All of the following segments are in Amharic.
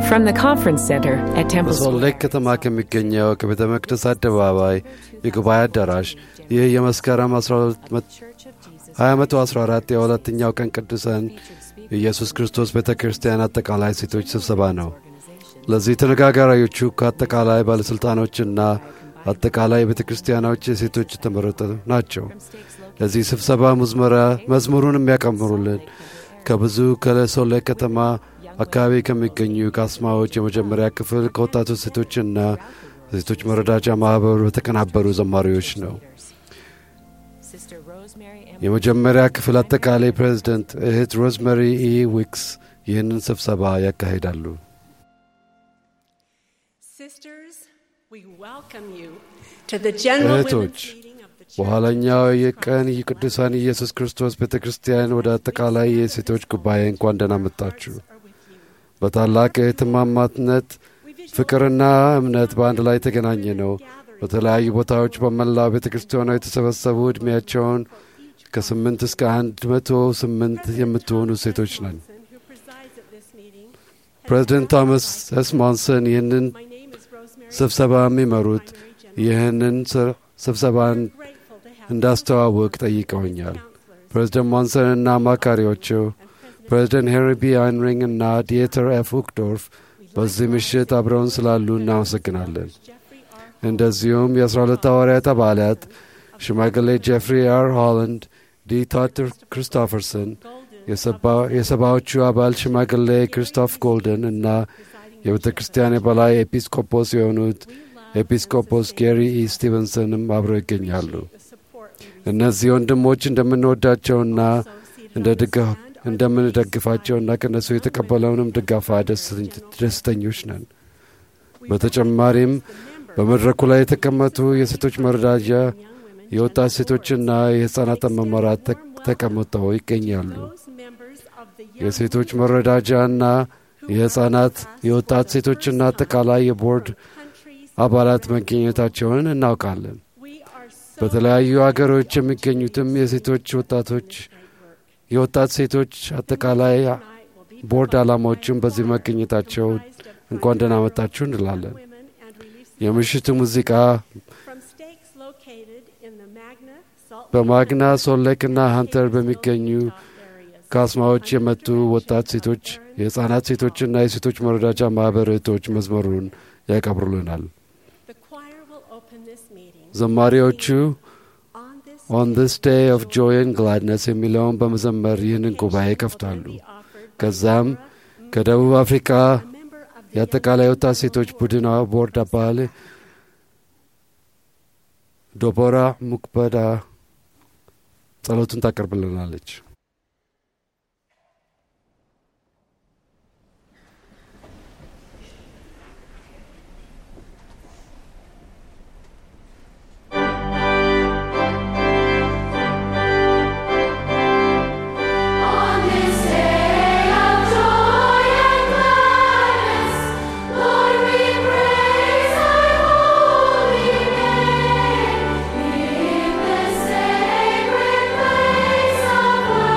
From the conference center at Temple በሶል ሌክ ከተማ ከሚገኘው ከቤተ መቅደስ አደባባይ የጉባኤ አዳራሽ ይህ የመስከረም 2014 የሁለተኛው ቀን ቅዱሳን የኢየሱስ ክርስቶስ ቤተ ክርስቲያን አጠቃላይ ሴቶች ስብሰባ ነው። ለዚህ ተነጋጋሪዎቹ ከአጠቃላይ ባለሥልጣኖችና አጠቃላይ ቤተ ክርስቲያኖች የሴቶች የተመረጡ ናቸው። ለዚህ ስብሰባ መዝሙሩን የሚያቀምሩልን ከብዙ ከሶል ሌክ ከተማ አካባቢ ከሚገኙ ካስማዎች የመጀመሪያ ክፍል ከወጣቶች ሴቶችና ሴቶች መረዳጃ ማኅበር በተቀናበሩ ዘማሪዎች ነው። የመጀመሪያ ክፍል አጠቃላይ ፕሬዝደንት እህት ሮዝመሪ ኢ ዊክስ ይህንን ስብሰባ ያካሂዳሉ። እህቶች በኋለኛው የቀን የቅዱሳን ኢየሱስ ክርስቶስ ቤተ ክርስቲያን ወደ አጠቃላይ የሴቶች ጉባኤ እንኳን ደህና መጣችሁ። በታላቅ እህትማማትነት ፍቅርና እምነት በአንድ ላይ የተገናኘ ነው። በተለያዩ ቦታዎች በመላው ቤተ ክርስቲያኗ የተሰበሰቡ ዕድሜያቸውን ከስምንት እስከ አንድ መቶ ስምንት የምትሆኑ ሴቶች ነን። ፕሬዚደንት ቶማስ ኤስ ሞንሰን ይህንን ስብሰባ የሚመሩት ይህንን ስብሰባን እንዳስተዋውቅ ጠይቀውኛል። ፕሬዚደንት ሞንሰን እና አማካሪዎቸው ፕሬዚደንት ሄንሪ ቢ አይንሪንግ እና ዲየተር ኤፍ ውክዶርፍ በዚህ ምሽት አብረውን ስላሉ እናመሰግናለን። እንደዚሁም የአስራ ሁለት ሐዋርያት አባላት ሽማግሌ ጄፍሪ አር ሆላንድ፣ ዲ ቶትር ክሪስቶፈርሰን፣ የሰባዎቹ አባል ሽማግሌ ክሪስቶፍ ጎልደን እና የቤተ ክርስቲያን የበላይ ኤጲስቆጶስ የሆኑት ኤጲስቆጶስ ጌሪ ኢ ስቲቨንሰንም አብረው ይገኛሉ። እነዚህ ወንድሞች እንደምንወዳቸውና እንደምንደግፋቸውና ከእነሱ የተቀበለውንም ድጋፋ ደስተኞች ነን። በተጨማሪም በመድረኩ ላይ የተቀመጡ የሴቶች መረዳጃ የወጣት ሴቶችና የሕፃናት መመራት ተቀምጠው ይገኛሉ። የሴቶች መረዳጃና የሕፃናት የወጣት ሴቶችና አጠቃላይ የቦርድ አባላት መገኘታቸውን እናውቃለን። በተለያዩ አገሮች የሚገኙትም የሴቶች ወጣቶች የወጣት ሴቶች አጠቃላይ ቦርድ ዓላማዎችም በዚህ መገኘታቸው እንኳን ደህና መጣችሁ እንላለን። የምሽቱ ሙዚቃ በማግና ሶሌክና ሀንተር በሚገኙ ካስማዎች የመጡ ወጣት ሴቶች፣ የሕፃናት ሴቶችና የሴቶች መረዳጃ ማኅበር እህቶች መዝሙሩን ያቀብሩልናል። ዘማሪዎቹ ኦን ዚስ ዴይ ኦፍ ጆይ ን ግላድነስ የሚለውን በመዘመር ይህንን ጉባኤ ይከፍታሉ። ከዛም ከደቡብ አፍሪካ የአጠቃላይ ወጣት ሴቶች ቡድን ቦርድ አባል ዶቦራ ሙክበዳ ጸሎቱን ታቀርብልናለች። Sacred place of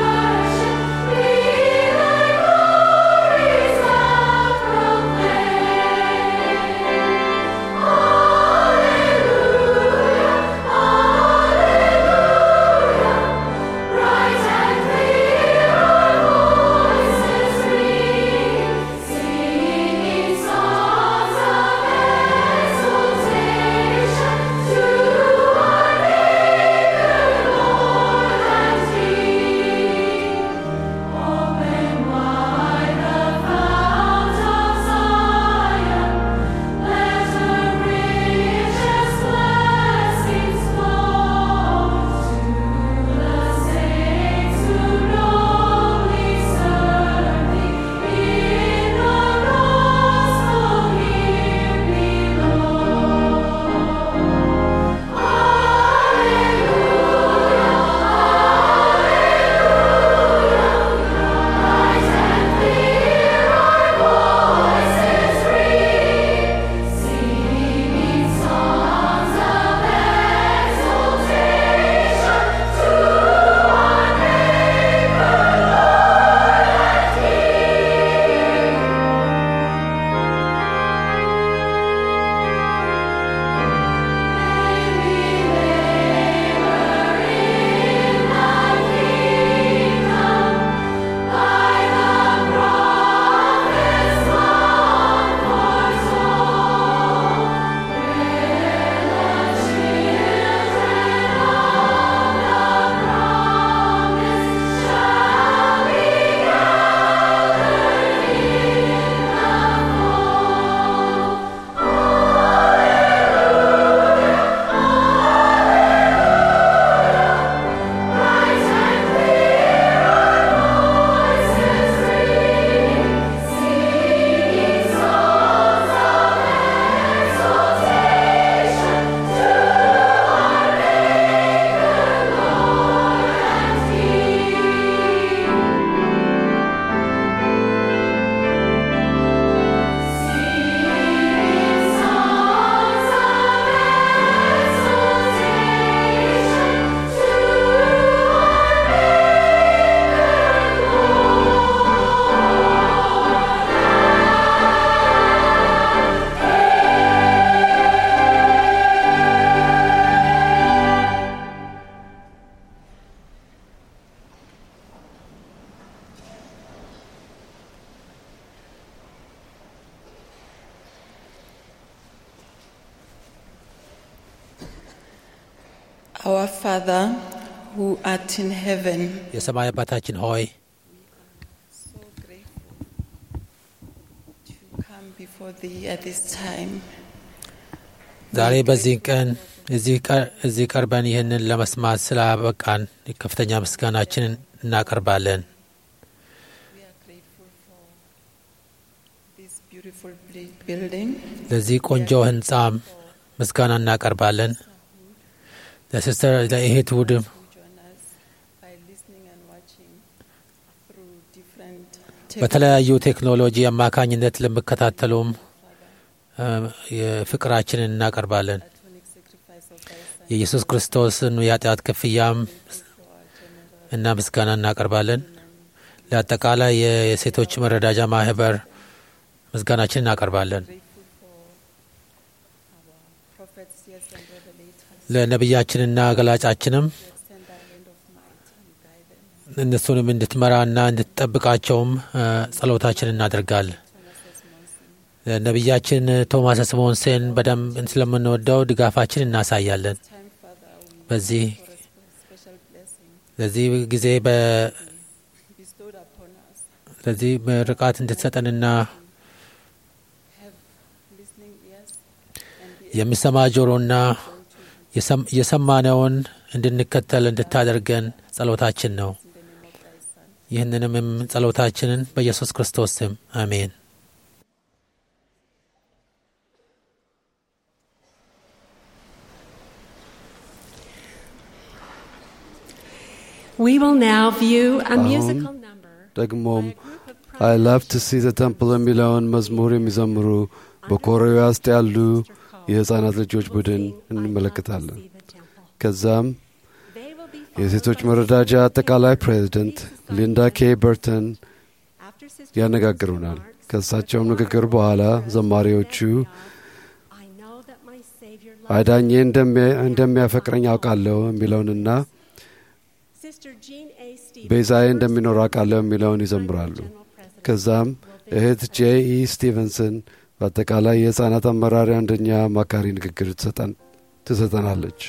Our Father who art in heaven, የሰማይ አባታችን ሆይ so grateful to come before thee at this time. ዛሬ በዚህ ቀን እዚህ ቀ- እዚህ ቀርበን ይህንን ለመስማት ስላበቃን ከፍተኛ ምስጋናችንን እናቀርባለን። We are grateful for this beautiful bli- building. ለዚህ ቆንጆ ህንፃም ምስጋና እናቀርባለን። ለሲስተር ለእህት ውድም who join us by listening and watching through different በተለያዩ ቴክኖሎጂ አማካኝነት ለሚከታተሉም እ፣ የፍቅራችንን እናቀርባለን። atomic sacrifice of thy Son. የኢየሱስ ክርስቶስን የኃጢአት ክፍያም እና ምስጋና እናቀርባለን። ለአጠቃላይ የ- የሴቶች መረዳጃ ማህበር ምስጋናችን እናቀርባለን። Grateful for our prophets, yes, and revelators. ለነቢያችንና ገላጫችንም who extend thy hand of might and guide them. እነሱንም እንድትመራና እንድትጠብቃቸውም እ፣ ጸሎታችን እናደርጋለን። ነቢያችን ቶማስ ስሞንሴን በደንብ ስለምንወደው ድጋፋችን እናሳያለን። Time, Father, we በዚህ for a spe- special blessing ለዚህ ጊዜ በ- bestowed upon us. ለዚህ ምርቃት እንድትሰጠንና Have listening ears and be የሚሰማ ጆሮና የሰም- የሰማነውን እንድንከተል እንድታደርገን ጸሎታችን ነው። in the name of thy Son. ይህንንም ጸሎታችንን በኢየሱስ ክርስቶስ ስም አሜን። We will now view a musical number. ደግሞም አይ ላቭ ቱ ሲ ዘ ተምፕል የሚለውን መዝሙር የሚዘምሩ በኮሪያ ውስጥ ያሉ የሕፃናት ልጆች ቡድን እንመለከታለን። ከዛም የሴቶች መረዳጃ አጠቃላይ ፕሬዚደንት ሊንዳ ኬ በርተን ያነጋግሩናል። ከእሳቸውም ንግግር በኋላ ዘማሪዎቹ አዳኜ እንደሚ- እንደሚያፈቅረኝ አውቃለሁ የሚለውንና ቤዛዬ እንደሚኖር አውቃለሁ የሚለውን ይዘምራሉ። ከዛም እህት ጄ ኢ ስቲቨንሰን በአጠቃላይ የሕፃናት አመራሪ አንደኛ አማካሪ ንግግር ትሰጠን- ትሰጠናለች።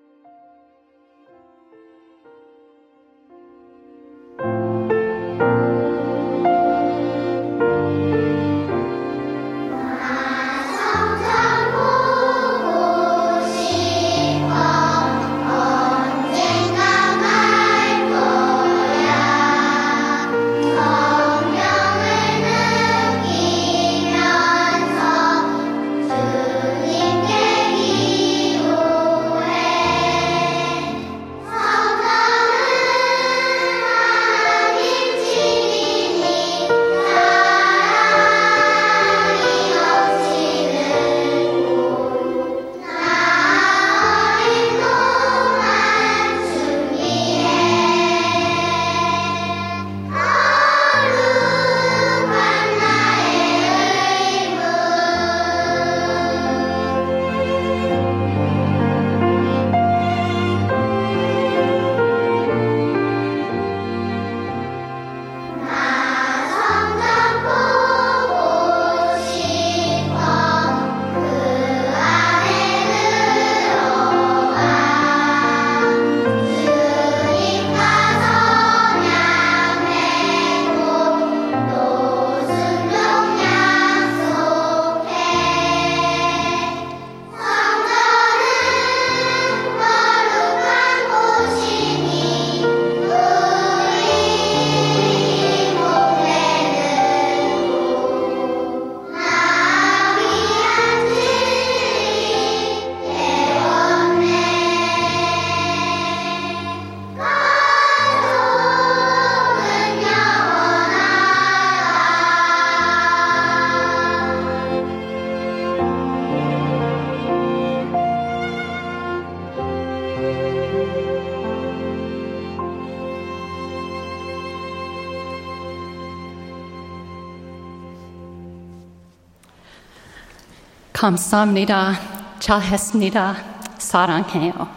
감사합니다. 잘했습니다. 사랑해요.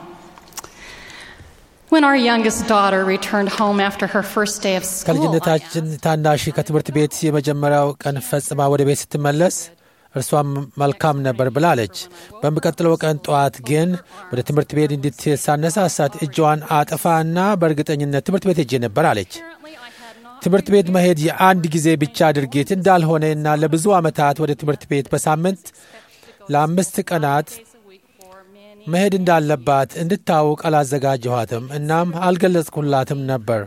When our youngest daughter returned home after her first day of school, I ከልጅነታችን ታናሽ ከትምህርት ቤት የመጀመሪያው ቀን ፈጽማ ወደ ቤት ስትመለስ እርሷም መልካም ነበር ብላለች። በሚቀጥለው ቀን ጠዋት ግን ወደ ትምህርት ቤት እንድትሄድ ሳነሳሳት እጇን አጥፋ እና በእርግጠኝነት ትምህርት ቤት ሄጄ ነበር አለች። ትምህርት ቤት መሄድ የአንድ ጊዜ ብቻ ድርጊት እንዳልሆነ እና ለብዙ ዓመታት ወደ ትምህርት ቤት በሳምንት ለአምስት ቀናት መሄድ እንዳለባት እንድታውቅ አላዘጋጀኋትም እናም አልገለጽኩላትም ነበር።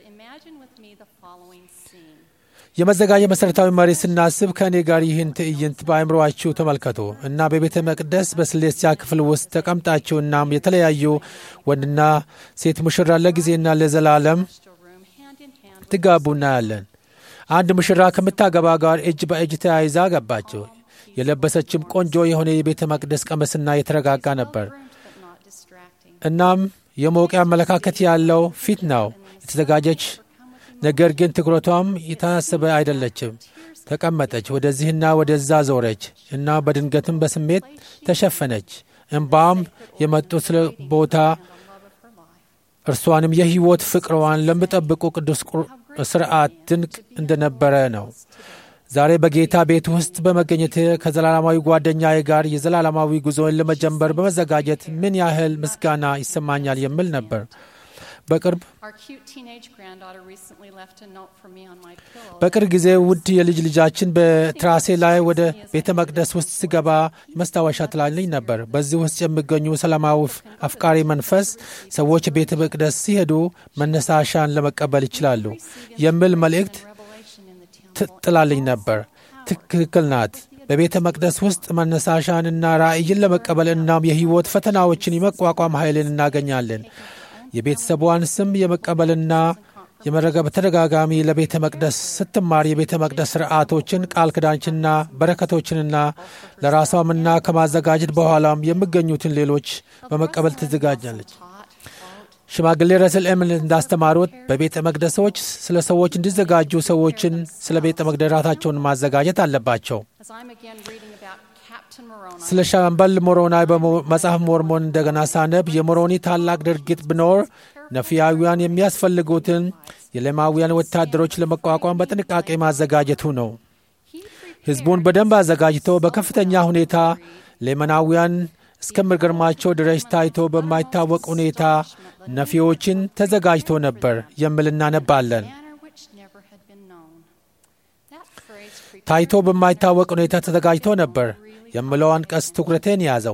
የመዘጋጀ መሠረታዊ መሪ ስናስብ ከእኔ ጋር ይህን ትዕይንት በአእምሮአችሁ ተመልከቱ እና በቤተ መቅደስ በስሌስያ ክፍል ውስጥ ተቀምጣችሁ እናም የተለያዩ ወንድና ሴት ሙሽራ ለጊዜና ለዘላለም ትጋቡ እናያለን። አንድ ሙሽራ ከምታገባ ጋር እጅ በእጅ ተያይዛ ገባችው። የለበሰችም ቆንጆ የሆነ የቤተ መቅደስ ቀመስና የተረጋጋ ነበር። እናም የሞቀ አመለካከት ያለው ፊት ነው የተዘጋጀች ነገር ግን ትኩረቷም የታሰበ አይደለችም። ተቀመጠች፣ ወደዚህና ወደዛ ዞረች እና በድንገትም በስሜት ተሸፈነች። እምባም የመጡ ስለ ቦታ እርሷንም የሕይወት ፍቅሯን ለሚጠብቁ ቅዱስ ስርዓት ድንቅ እንደነበረ ነው። ዛሬ በጌታ ቤት ውስጥ በመገኘት ከዘላለማዊ ጓደኛዬ ጋር የዘላለማዊ ጉዞን ለመጀመር በመዘጋጀት ምን ያህል ምስጋና ይሰማኛል የሚል ነበር። በቅርብ በቅርብ ጊዜ ውድ የልጅ ልጃችን በትራሴ ላይ ወደ ቤተ መቅደስ ውስጥ ሲገባ መስታወሻ ትላልኝ ነበር። በዚህ ውስጥ የሚገኙ ሰላማዊ አፍቃሪ መንፈስ ሰዎች ቤተ መቅደስ ሲሄዱ መነሳሻን ለመቀበል ይችላሉ የሚል መልእክት ትጥላልኝ ነበር። ትክክል ናት። በቤተ መቅደስ ውስጥ መነሳሻንና ራእይን ለመቀበል እናም የሕይወት ፈተናዎችን የመቋቋም ኃይልን እናገኛለን። የቤተሰቧን ስም የመቀበልና የመረገ በተደጋጋሚ ለቤተ መቅደስ ስትማር የቤተ መቅደስ ስርዓቶችን ቃል ኪዳኖችንና በረከቶችንና ለራሷምና ከማዘጋጀት በኋላም የሚገኙትን ሌሎች በመቀበል ትዘጋጃለች። ሽማግሌ ረስል ኤምን እንዳስተማሩት በቤተ መቅደሶች ስለ ሰዎች እንዲዘጋጁ ሰዎችን ስለ ቤተ መቅደራታቸውን ማዘጋጀት አለባቸው። ስለ ሻምበል ሞሮናይ በመጽሐፍ ሞርሞን እንደገና ሳነብ የሞሮኒ ታላቅ ድርጊት ቢኖር ነፊያውያን የሚያስፈልጉትን የሌማውያን ወታደሮች ለመቋቋም በጥንቃቄ ማዘጋጀቱ ነው። ሕዝቡን በደንብ አዘጋጅቶ በከፍተኛ ሁኔታ ሌመናውያን እስከሚገርማቸው ድረስ ታይቶ በማይታወቅ ሁኔታ ነፊዎችን ተዘጋጅቶ ነበር የሚል እናነባለን። ታይቶ በማይታወቅ ሁኔታ ተዘጋጅቶ ነበር የሚለው አንቀጽ ትኩረቴን ያዘው።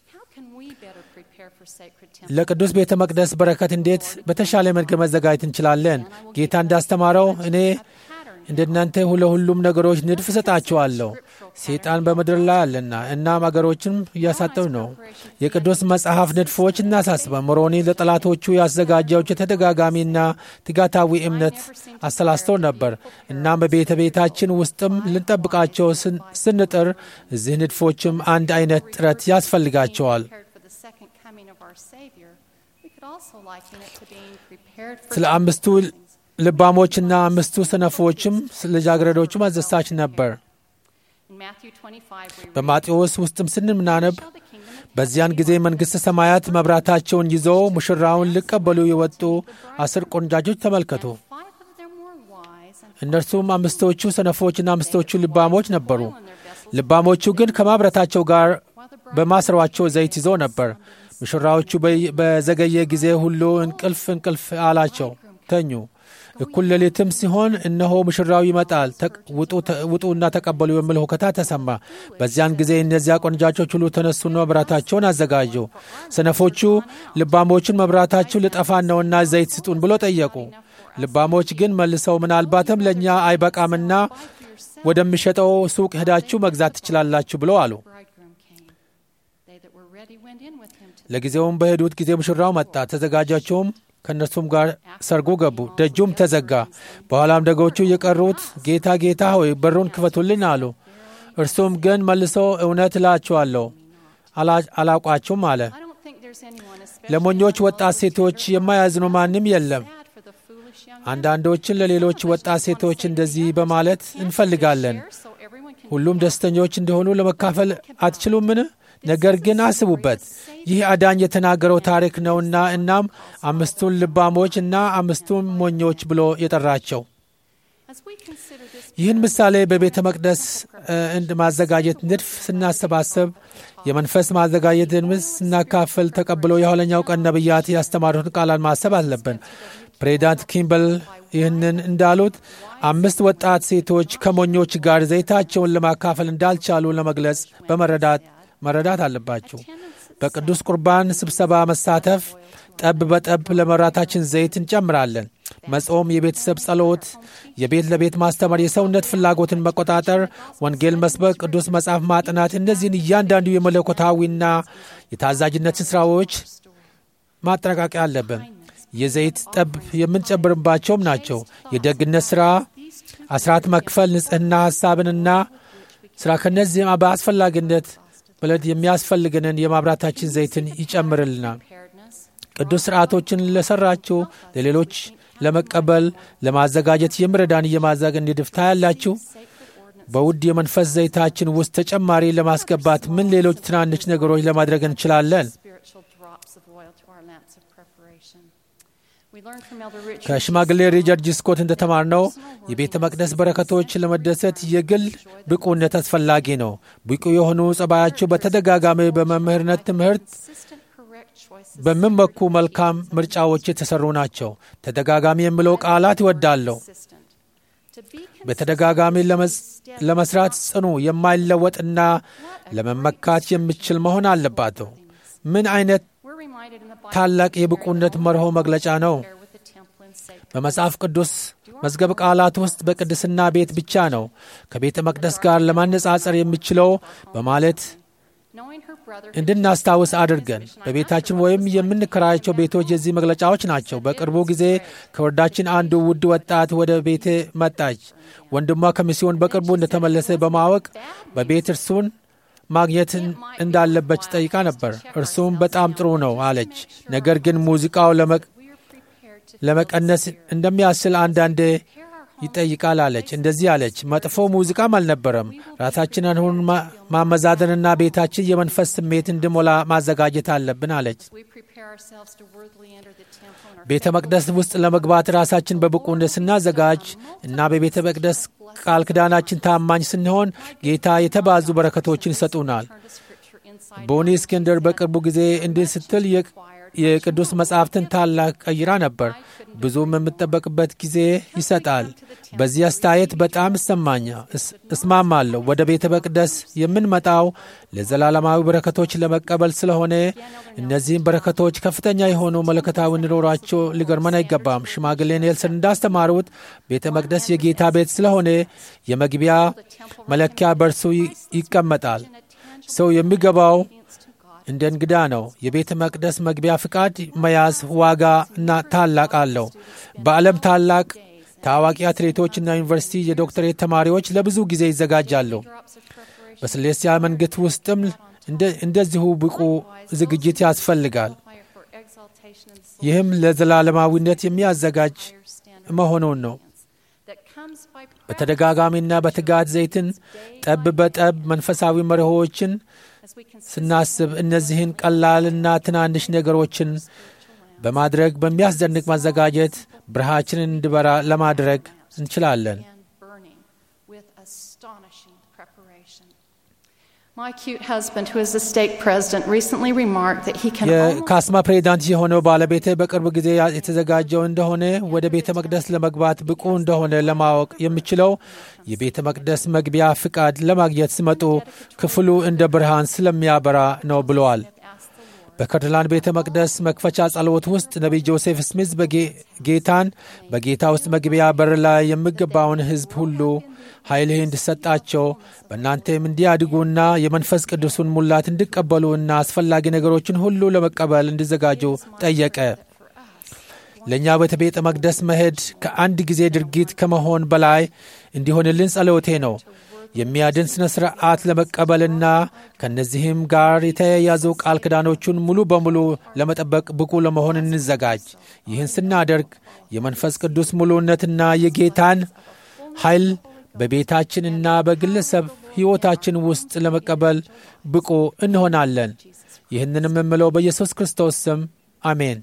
ለቅዱስ ቤተ መቅደስ በረከት እንዴት በተሻለ መንገድ መዘጋጀት እንችላለን? ጌታ እንዳስተማረው እኔ እንደናንተ ለሁሉም ነገሮች ንድፍ እሰጣቸዋለሁ። ሰይጣን በምድር ላይ አለና እናም አገሮችም እያሳጠው ነው። የቅዱስ መጽሐፍ ንድፎች እናሳስበ ሞሮኒ ለጠላቶቹ ያዘጋጀዎች የተደጋጋሚና ትጋታዊ እምነት አሰላስተው ነበር። እናም በቤተ ቤታችን ውስጥም ልንጠብቃቸው ስንጥር እዚህ ንድፎችም አንድ አይነት ጥረት ያስፈልጋቸዋል። ስለ አምስቱ ልባሞችና አምስቱ ሰነፎችም ልጃገረዶችም አስደሳች ነበር። በማቴዎስ ውስጥም ስንምናነብ በዚያን ጊዜ መንግሥተ ሰማያት መብራታቸውን ይዘው ሙሽራውን ሊቀበሉ የወጡ አስር ቆንጃጆች ተመልከቱ። እነርሱም አምስቶቹ ሰነፎችና አምስቶቹ ልባሞች ነበሩ። ልባሞቹ ግን ከማብረታቸው ጋር በማሰሯቸው ዘይት ይዘው ነበር። ሙሽራዎቹ በዘገየ ጊዜ ሁሉ እንቅልፍ እንቅልፍ አላቸው፣ ተኙ። እኩል ሌሊትም ሲሆን እነሆ ሙሽራው ይመጣል፣ ውጡና ተቀበሉ የሚል ሁከታ ተሰማ። በዚያን ጊዜ እነዚያ ቆንጃቾች ሁሉ ተነሱና መብራታቸውን አዘጋጁ። ሰነፎቹ ልባሞቹን መብራታችሁ ልጠፋን ነውና ዘይት ስጡን ብሎ ጠየቁ። ልባሞች ግን መልሰው ምናልባትም ለእኛ አይበቃምና ወደሚሸጠው ሱቅ ሄዳችሁ መግዛት ትችላላችሁ ብለው አሉ። ለጊዜውም በሄዱት ጊዜ ሙሽራው መጣ። ተዘጋጃቸውም ከእነርሱም ጋር ሰርጉ ገቡ። ደጁም ተዘጋ። በኋላም ደጎቹ የቀሩት ጌታ ጌታ ሆይ በሩን ክፈቱልን አሉ። እርሱም ግን መልሶ እውነት እላችኋለሁ አላውቃችሁም አለ። ለሞኞች ወጣት ሴቶች የማያዝኑ ማንም የለም። አንዳንዶችን ለሌሎች ወጣት ሴቶች እንደዚህ በማለት እንፈልጋለን። ሁሉም ደስተኞች እንደሆኑ ለመካፈል አትችሉምን? ነገር ግን አስቡበት፣ ይህ አዳኝ የተናገረው ታሪክ ነውና። እናም አምስቱን ልባሞች እና አምስቱን ሞኞች ብሎ የጠራቸው As we consider this ይህን ምሳሌ በቤተ መቅደስ እ፣ እንድ ማዘጋጀት ንድፍ ስናሰባሰብ የመንፈስ ማዘጋጀትን ምስ ስናካፍል ተቀብሎ የኋለኛው ቀን ነቢያት ያስተማሩትን ቃላት ማሰብ አለብን። ፕሬዚዳንት ኪምበል ይህንን እንዳሉት አምስት ወጣት ሴቶች ከሞኞች ጋር ዘይታቸውን ለማካፈል እንዳልቻሉ ለመግለጽ በመረዳት መረዳት አለባቸው። በቅዱስ ቁርባን ስብሰባ መሳተፍ ጠብ በጠብ ለመራታችን ዘይት እንጨምራለን። መጾም፣ የቤተሰብ ጸሎት፣ የቤት ለቤት ማስተማር፣ የሰውነት ፍላጎትን መቆጣጠር፣ ወንጌል መስበክ፣ ቅዱስ መጽሐፍ ማጥናት፣ እነዚህን እያንዳንዱ የመለኮታዊና የታዛዥነትን ሥራዎች ማጠናቀቂያ አለብን። የዘይት ጠብ የምንጨምርባቸውም ናቸው። የደግነት ሥራ፣ አስራት መክፈል፣ ንጽሕና፣ ሐሳብንና ሥራ ከነዚህም በአስፈላጊነት ብለት የሚያስፈልገንን የማብራታችን ዘይትን ይጨምርልናል። preparedness, ቅዱስ ሥርዓቶችን ለሠራችሁ ለሌሎች ለመቀበል ለማዘጋጀት የሚረዳን የማዘግ ንድፍታ ያላችሁ በውድ የመንፈስ ዘይታችን ውስጥ ተጨማሪ ለማስገባት ምን ሌሎች ትናንሽ ነገሮች ለማድረግ እንችላለን? spiritual drops of oil to our lamps of preparation. We learn from Elder Richard ከሽማግሌ ሪቻርድ ስኮት እንደተማርነው የቤተ መቅደስ በረከቶች ለመደሰት የግል ብቁነት አስፈላጊ ነው። ብቁ የሆኑ ጸባያቸው በተደጋጋሚ በመምህርነት ትምህርት consistent correct choices በሚመኩ መልካም ምርጫዎች የተሰሩ ናቸው። ተደጋጋሚ የሚለው ቃላት ይወዳለሁ። consistent. To be በተደጋጋሚ ለመስ- ለመስራት ጽኑ የማይለወጥና ለመመካት የሚችል መሆን አለባቸው። ምን አይነት we're reminded in the Bible ታላቅ የብቁነት መርሆ መግለጫ ነው! compare with the temple and sacred በመጽሐፍ ቅዱስ መዝገብ ቃላት ውስጥ በቅድስና ቤት ብቻ ነው ከቤተ መቅደስ ጋር ለማነጻጸር የሚችለው በማለት knowing her brother እንድናስታውስ አድርገን በቤታችን ወይም የምንከራያቸው ቤቶች የዚህ መግለጫዎች ናቸው። በቅርቡ ጊዜ ከወረዳችን አንዱ ውድ ወጣት ወደ ቤቴ መጣች። ወንድሟ ከሚስዮን በቅርቡ እንደተመለሰ በማወቅ በቤት እርሱን ማግኘት እንዳለበች ጠይቃ ነበር። እርሱም በጣም ጥሩ ነው አለች። ነገር ግን ሙዚቃው ለመ- we are prepared to ለመቀነስ እንደሚያስችል አንዳንዴ ይጠይቃል አለች። እንደዚህ አለች፣ መጥፎ ሙዚቃም አልነበረም። ራሳችንን አሁን ማ- ማመዛዘንና ቤታችን የመንፈስ ስሜት እንዲሞላ ማዘጋጀት አለብን አለች። we prepare ourselves to worthily enter the temple and our ቤተ መቅደስ ውስጥ ለመግባት ራሳችን በብቁነት ስናዘጋጅ እና በቤተ መቅደስ ቃል ኪዳናችን ታማኝ ስንሆን ጌታ የተባዙ በረከቶችን ይሰጡናል። turn to scripture inside ቦኒ እስክንድር በቅርቡ ጊዜ እንዲህ ስትል የ- የቅዱስ መጻሕፍትን ታላቅ ቀይራ ነበር። ብዙም የምጠበቅበት ጊዜ ይሰጣል። በዚህ አስተያየት በጣም እሰማኛ እስ- እስማማለሁ። ወደ ቤተ መቅደስ የምንመጣው ለዘላለማዊ በረከቶች ለመቀበል ስለሆነ እነዚህም በረከቶች ከፍተኛ የሆኑ መለከታዊ እንዲኖራቸው ሊገርመን አይገባም። ሽማግሌ ኔልሰን እንዳስተማሩት ቤተ መቅደስ የጌታ ቤት ስለሆነ የመግቢያ መለኪያ በእርሱ ይ- ይቀመጣል። ሰው የሚገባው እንደ እንግዳ ነው። የቤተ መቅደስ መግቢያ ፍቃድ መያዝ ዋጋ እና ታላቅ አለው። በዓለም ታላቅ ታዋቂ አትሌቶችና ዩኒቨርሲቲ የዶክተሬት ተማሪዎች ለብዙ ጊዜ ይዘጋጃሉ። drops of preparation በስሌስያ መንግሥት ውስጥም እንደ- እንደዚሁ ብቁ ዝግጅት ያስፈልጋል። fire for exaltation and soul ይህም ለዘላለማዊነት የሚያዘጋጅ higher standard መሆኑን ነው። that comes by practice በተደጋጋሚና በትጋት ዘይትን ጠብ በጠብ መንፈሳዊ መርሆዎችን as we consider ስናስብ እነዚህን ቀላልና ትናንሽ ነገሮችን በማድረግ በሚያስደንቅ ማዘጋጀት ብርሃችንን እንዲበራ ለማድረግ እንችላለን። and burning with astonishing preparation. My cute husband, who is the stake president, recently remarked that he can almost የካስማ ፕሬዚዳንት የሆነው ባለቤቴ በቅርብ ጊዜ የተዘጋጀው እንደሆነ ወደ ቤተ መቅደስ ለመግባት ብቁ እንደሆነ ለማወቅ የሚችለው የቤተ መቅደስ መግቢያ ፍቃድ ለማግኘት ሲመጡ ክፍሉ እንደ ብርሃን ስለሚያበራ ነው ብለዋል። ask the Lord በከትላንድ ቤተ መቅደስ መክፈቻ ጸሎት ውስጥ ነቢይ ጆሴፍ ስሚዝ በጌ- ጌታን በጌታ ውስጥ መግቢያ በር ላይ የሚገባውን ሕዝብ ሁሉ ኃይልህ እንዲሰጣቸው በእናንተም እንዲያድጉና የመንፈስ ቅዱሱን ሙላት እንዲቀበሉና አስፈላጊ ነገሮችን ሁሉ ለመቀበል እንዲዘጋጁ ጠየቀ። ለእኛ ወደ ቤተ መቅደስ መሄድ ከአንድ ጊዜ ድርጊት ከመሆን በላይ እንዲሆንልን ጸሎቴ ነው። የሚያድን ሥነ ሥርዓት ለመቀበልና ከእነዚህም ጋር የተያያዙ ቃል ኪዳኖቹን ሙሉ በሙሉ ለመጠበቅ ብቁ ለመሆን እንዘጋጅ። ይህን ስናደርግ የመንፈስ ቅዱስ ሙሉነትና የጌታን ኃይል በቤታችንና በግለሰብ ሕይወታችን ውስጥ ለመቀበል ብቁ እንሆናለን። ይህንንም የምለው በኢየሱስ ክርስቶስ ስም አሜን።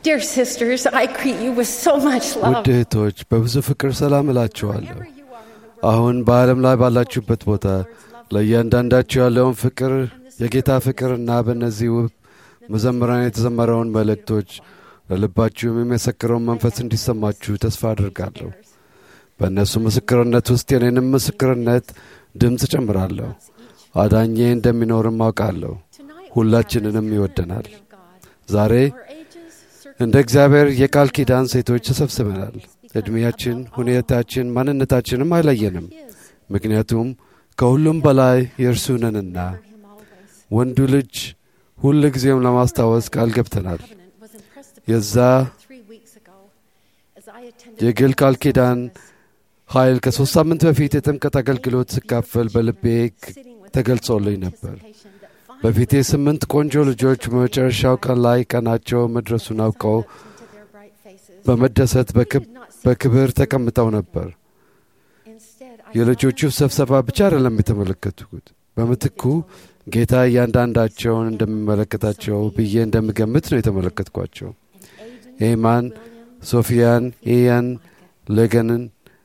Dear sisters, I greet you with so much love. ውድ እህቶች በብዙ ፍቅር ሰላም እላችኋለሁ። Wherever you are in the world, አሁን በዓለም ላይ ባላችሁበት ቦታ ለእያንዳንዳችሁ ያለውን ፍቅር የጌታ ፍቅርና በእነዚህ ውብ መዘምራን የተዘመረውን መልእክቶች ለልባችሁም የሚመሰክረውን መንፈስ እንዲሰማችሁ ተስፋ አድርጋለሁ። በእነሱ ምስክርነት ውስጥ የኔንም ምስክርነት ድምፅ ጨምራለሁ። አዳኜ እንደሚኖርም አውቃለሁ። tonight ሁላችንንም ይወደናል። of God. ዛሬ Our ages, እንደ እግዚአብሔር የቃል ኪዳን ሴቶች ተሰብስበናል። ዕድሜያችን፣ ሁኔታችን፣ ማንነታችንም አይለየንም። ምክንያቱም ከሁሉም በላይ የእርሱ ነንና him always. ወንዱ ልጅ ሁል ጊዜም ለማስታወስ ቃል ገብተናል። Covenant was impressed upon የዛ me three weeks ago as I attended የግል ቃል the ኪዳን service, ኃይል ከሦስት ሳምንት በፊት የጥምቀት አገልግሎት ስካፈል በልቤ ክ- sitting with ተገልጾልኝ ነበር። anticipation that finally በፊቴ ስምንት ቆንጆ ልጆች በመጨረሻው ቀን ላይ ቀናቸው መድረሱን አውቀው looked into their bright faces. በመደሰት በክብ- በክብር ተቀምጠው ነበር። Instead, I የልጆቹ ስብሰባ ብቻ አይደለም የተመለከቱት። በምትኩ ጌታ እያንዳንዳቸውን እንደሚመለከታቸው ብዬ እንደምገምት ነው የተመለከትኳቸው። ኤማን፣ ሶፊያን፣ ኢያን፣ ሌገንን፣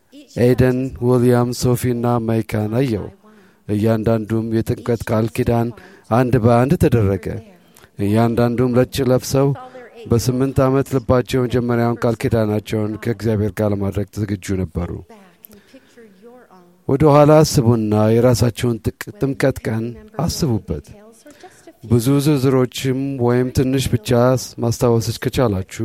ኤደን፣ ዊልያም፣ ሶፊና ማይካን አየው። እያንዳንዱም የጥምቀት ቃል ኪዳን አንድ በአንድ ተደረገ። እያንዳንዱም ነጭ ለብሰው በስምንት ዓመት ልባቸው የመጀመሪያውን ቃል ኪዳናቸውን ከእግዚአብሔር ጋር ለማድረግ ዝግጁ ነበሩ። back and picture your own ወደ ኋላ አስቡና የራሳቸውን ጥቅ- ጥምቀት ቀን አስቡበት። tales or just a few ብዙ ዝርዝሮችም ወይም ትንሽ ብቻ ማስታወስች ከቻላችሁ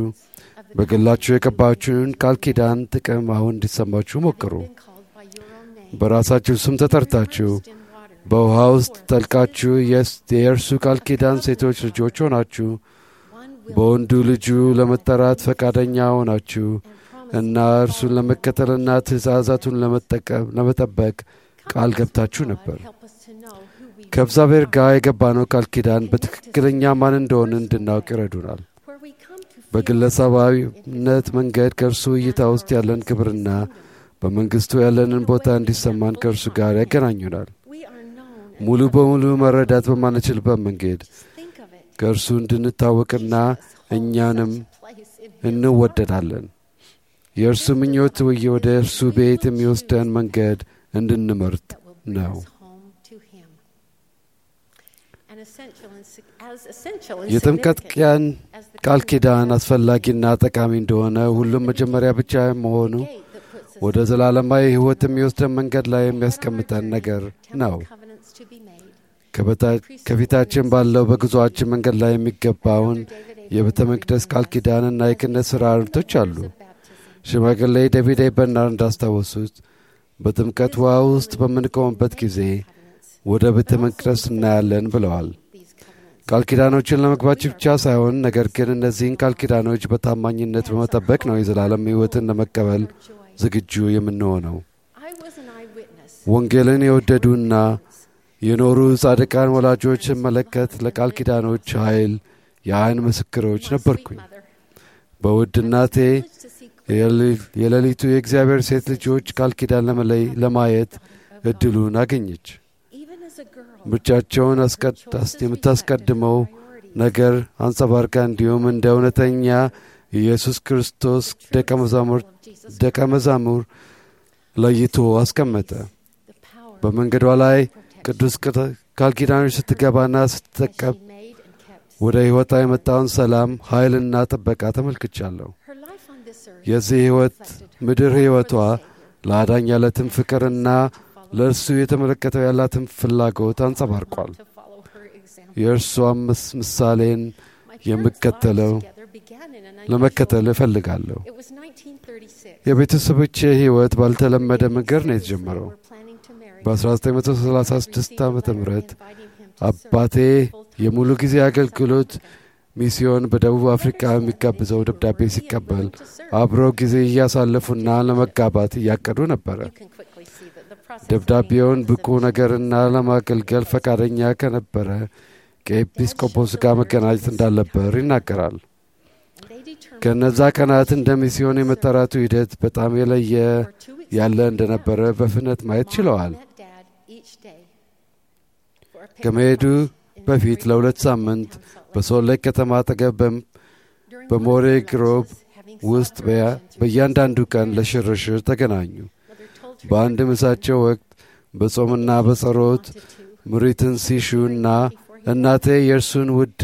በግላችሁ የቀባችሁን ቃል ኪዳን ጥቅም አሁን እንዲሰማችሁ ሞክሩ። been called by your own name. በራሳችሁ ስም ተጠርታችሁ Immersed in water. በውሃ ውስጥ ጠልቃችሁ የስ- የእርሱ ቃል ኪዳን ሴቶች ልጆች ሆናችሁ One will በወንዱ ልጁ ለመጠራት ፈቃደኛ ሆናችሁ እና እርሱን ለመከተልና ትእዛዛቱን ለመጠቀም ለመጠበቅ ቃል ገብታችሁ ነበር። help us to know who we ከእግዚአብሔር ጋር የገባነው ቃል ኪዳን በትክክለኛ ማን እንደሆነ እንድናውቅ ይረዱናል። where we come to feel በግለሰባዊነት መንገድ ከእርሱ እይታ ውስጥ ያለን ክብርና በመንግሥቱ ያለንን ቦታ እንዲሰማን ከእርሱ ጋር ያገናኙናል። we are known. ሙሉ በሙሉ መረዳት በማንችልበት መንገድ Think of it. ከእርሱ እንድንታወቅና እኛንም Place in እንወደዳለን። የእርሱ ምኞት ወይ ወደ እርሱ ቤት የሚወስደን መንገድ እንድንመርጥ that will bring ነው። us home to Him. An essential and sig- as essential and የጥምቀት significant ቀን as the ቃል covenant ኪዳን አስፈላጊና ጠቃሚ እንደሆነ ሁሉም መጀመሪያ ብቻ መሆኑ gate that puts us ወደ ዘላለማዊ ሕይወት የሚወስደን መንገድ ላይ የሚያስቀምጠን ነገር ነው። temple covenants to be made. ከበታ- ከፊታችን ባለው በጉዞአችን መንገድ ላይ የሚገባውን የቤተ መቅደስ ቃል ኪዳንና የክህነት ሥርዓቶች አሉ። Baptism. ሽማግሌ ዴቪድ ኤ በርናርድ እንዳስታወሱት በጥምቀት ውሃ ውስጥ በምንቆምበት ጊዜ ወደ ቤተ መቅደስ እናያለን ብለዋል። These covenants. ቃል ኪዳኖችን ለመግባት ብቻ ሳይሆን ነገር ግን እነዚህን ቃል ኪዳኖች በታማኝነት በመጠበቅ ነው የዘላለም ሕይወትን ለመቀበል Joy. ዝግጁ የምንሆነው። I was an eyewitness. ወንጌልን የወደዱና የኖሩ ጻድቃን ወላጆች ስመለከት ለቃል ኪዳኖች ኃይል የዓይን ምስክሮች ነበርኩኝ። Mother. በውድ እናቴ Privileged to see የሌሊ- የሌሊቱ የእግዚአብሔር ሴት ልጆች ቃል ኪዳን ለመለይ ለማየት እድሉን አገኘች። even as a girl. ምርጫቸውን አስቀድ- አስ- የምታስቀድመው ነገር አንጸባርቃ እንዲሁም እንደ እውነተኛ ኢየሱስ ክርስቶስ ደቀ መዛሙር Jesus. ደቀ መዛሙር ለይቶ አስቀመጠ። The power በመንገዷ ላይ ቅዱስ ቅተ- ቃል ኪዳኖች ስትገባና ስትጠቀም she made and kept. ወደ ሕይወቷ የመጣውን ሰላም ኃይልና ጥበቃ ተመልክቻለሁ። Her life on this earth የዚህ ሕይወት ምድር ሕይወቷ ለአዳኝ ያለትን ፍቅርና ለእርሱ የተመለከተው ያላትን ፍላጎት አንጸባርቋል። to follow her example. የእርሷም ምስ- ምሳሌን My parents' የምከተለው lives together began in an unusual ለመከተል እፈልጋለሁ። It was 1936. የቤተሰቦቼ ሕይወት ባልተለመደ መንገድ ነው የተጀመረው። We're planning to marry. በ1936 ዓ ም inviting him to አባቴ የሙሉ ጊዜ አገልግሎት ሚስዮን በደቡብ አፍሪካ የሚጋብዘው ደብዳቤ ሲቀበል አብረው ጊዜ እያሳለፉና ለመጋባት እያቀዱ ነበረ። You can quickly see that the process of ደብዳቤውን being ብቁ citizen- ነገርና ለማገልገል ፈቃደኛ ከነበረ ከኤጲስቆጶስ ጋር መገናኘት እንዳለበር ይናገራል። and they determined ከእነዛ ቀናት እንደ ሚስዮን የመጠራቱ ሂደት በጣም የለየ for two weeks ያለ እንደነበረ በፍጥነት ማየት ችለዋል። met dad each day for a ከመሄዱ picnic lunch in በፊት Greek ለሁለት ሳምንት downtown Salt Lake. በሶሌክ ከተማ አጠገብ በም- During በሞሬ ግሮብ ውስጥ በእያንዳንዱ ቀን ለሽርሽር ተገናኙ። በአንድ ምሳቸው ወቅት በጾምና በጸሎት ምሪትን ሲሹና እናቴ የእርሱን ውድ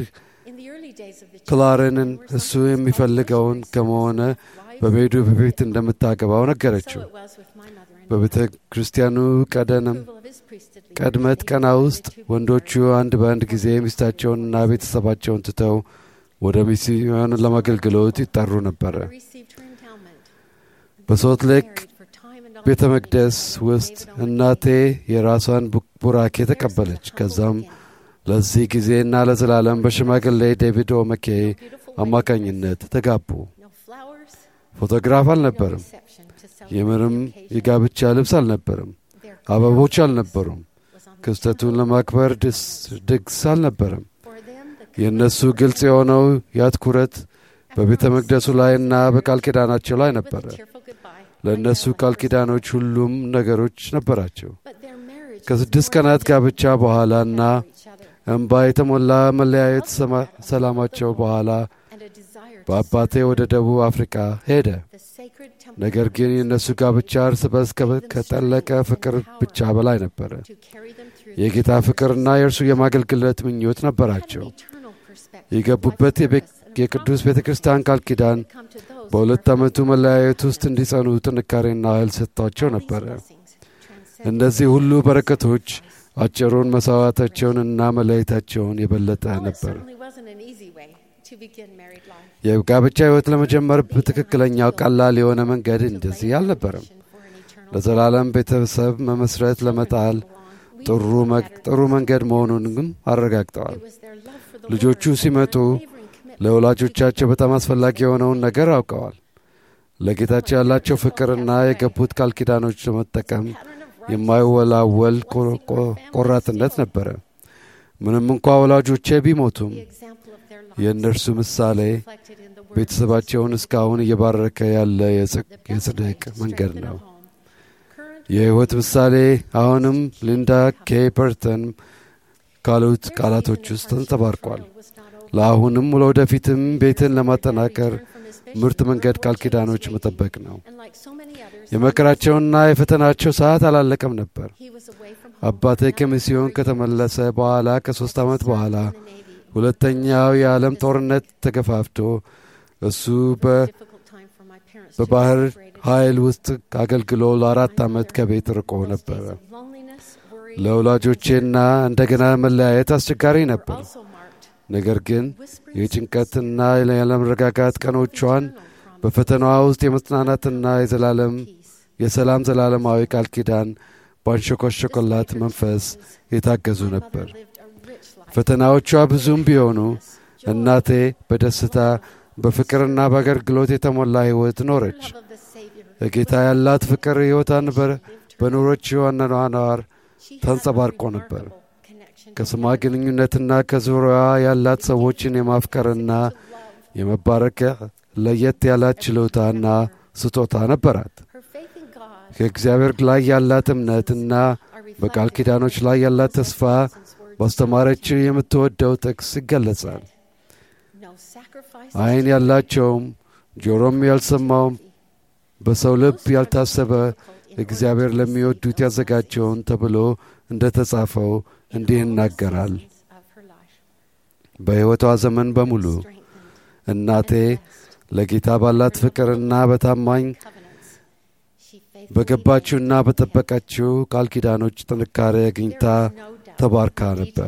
ክላርንን እሱ የሚፈልገውን ከመሆነ በቤዱ በፊት እንደምታገባው ነገረችው። በቤተ ክርስቲያኑ ቀደንም ቀድመት ቀና ውስጥ ወንዶቹ አንድ በአንድ ጊዜ ሚስታቸውንና ቤተሰባቸውን ትተው ወደ ሚስዮን ለማገልግሎት ይጠሩ ነበረ። በሶልት ሌክ ቤተ መቅደስ ውስጥ እናቴ የራሷን ቡራኬ ተቀበለች። ከዛም ለዚህ ጊዜና ለዘላለም በሽማግሌ ዴቪድ ኦመኬ አማካኝነት ተጋቡ። ፎቶግራፍ አልነበርም። የምንም የጋብቻ ልብስ አልነበርም። አበቦች አልነበሩም። ክስተቱን ለማክበር ድግስ አልነበረም። የእነሱ ግልጽ የሆነው ያትኩረት በቤተ መቅደሱ ላይና በቃል ኪዳናቸው ላይ ነበረ። ለእነሱ ቃል ኪዳኖች ሁሉም ነገሮች ነበራቸው። ከስድስት ቀናት ጋብቻ በኋላና እንባ የተሞላ መለያየት ሰላማቸው በኋላ በአባቴ ወደ ደቡብ አፍሪካ ሄደ። ነገር ግን የእነሱ ጋብቻ እርስ በርስ ከጠለቀ ፍቅር ብቻ በላይ ነበረ። የጌታ ፍቅርና የእርሱ የማገልግለት ምኞት ነበራቸው። የገቡበት የቅዱስ ቤተ ክርስቲያን ቃል ኪዳን በሁለት ዓመቱ መለያየት ውስጥ እንዲጸኑ ጥንካሬና ኃይል ሰጥቷቸው ነበረ። እነዚህ ሁሉ በረከቶች አጭሩን መሥዋዕታቸውንና መለየታቸውን የበለጠ ነበር። የጋብቻ ሕይወት ለመጀመር በትክክለኛው ቀላል የሆነ መንገድ እንደዚህ አልነበረም። ለዘላለም ቤተሰብ መመስረት ለመጣል ጥሩ መንገድ መሆኑን ግን አረጋግጠዋል። ልጆቹ ሲመጡ ለወላጆቻቸው በጣም አስፈላጊ የሆነውን ነገር አውቀዋል። ለጌታቸው ያላቸው ፍቅርና የገቡት ቃል ኪዳኖች ለመጠቀም የማይወላወል ቆራጥነት ነበረ። ምንም እንኳ ወላጆቼ ቢሞቱም የእነርሱ ምሳሌ ቤተሰባቸውን እስካሁን እየባረከ ያለ የጽድቅ መንገድ ነው። የሕይወት ምሳሌ አሁንም ሊንዳ ኬ ፐርተን ካሉት ቃላቶች ውስጥ ተንጸባርቋል። ለአሁንም ለወደፊትም ቤትን ለማጠናከር ምርጥ መንገድ ቃል ኪዳኖች መጠበቅ ነው። የመከራቸውና የፈተናቸው ሰዓት አላለቀም ነበር። አባቴ ከሚስዮን ከተመለሰ በኋላ ከሦስት ዓመት በኋላ ሁለተኛው የዓለም ጦርነት ተገፋፍቶ እሱ በባህር ኃይል ውስጥ አገልግሎ ለአራት ዓመት ከቤት ርቆ ነበረ። ለወላጆቼና እንደገና መለያየት አስቸጋሪ ነበር። ነገር ግን የጭንቀትና ያለመረጋጋት ቀኖቿን በፈተናዋ ውስጥ የመጽናናትና የዘላለም የሰላም ዘላለማዊ ቃል ኪዳን ባንሸኮሸኮላት መንፈስ የታገዙ ነበር። ፈተናዎቿ ብዙም ቢሆኑ እናቴ በደስታ በፍቅርና በአገልግሎት የተሞላ ሕይወት ኖረች። ለጌታ ያላት ፍቅር ሕይወቷን በኖሮች አኗኗር ተንጸባርቆ ነበር። ከስሟ ግንኙነትና ከዙሪያዋ ያላት ሰዎችን የማፍቀርና የመባረክ ለየት ያላት ችሎታና ስጦታ ነበራት። ከእግዚአብሔር ላይ ያላት እምነትና በቃል ኪዳኖች ላይ ያላት ተስፋ ባስተማረችው የምትወደው ጥቅስ ይገለጻል። ዓይን ያላቸውም ጆሮም ያልሰማውም በሰው ልብ ያልታሰበ እግዚአብሔር ለሚወዱት ያዘጋጀውን ተብሎ እንደ ተጻፈው እንዲህ ይናገራል። በሕይወቷ ዘመን በሙሉ እናቴ ለጌታ ባላት ፍቅርና በታማኝ በገባችውና በጠበቀችው ቃል ኪዳኖች ጥንካሬ አግኝታ ተባርካ ነበር።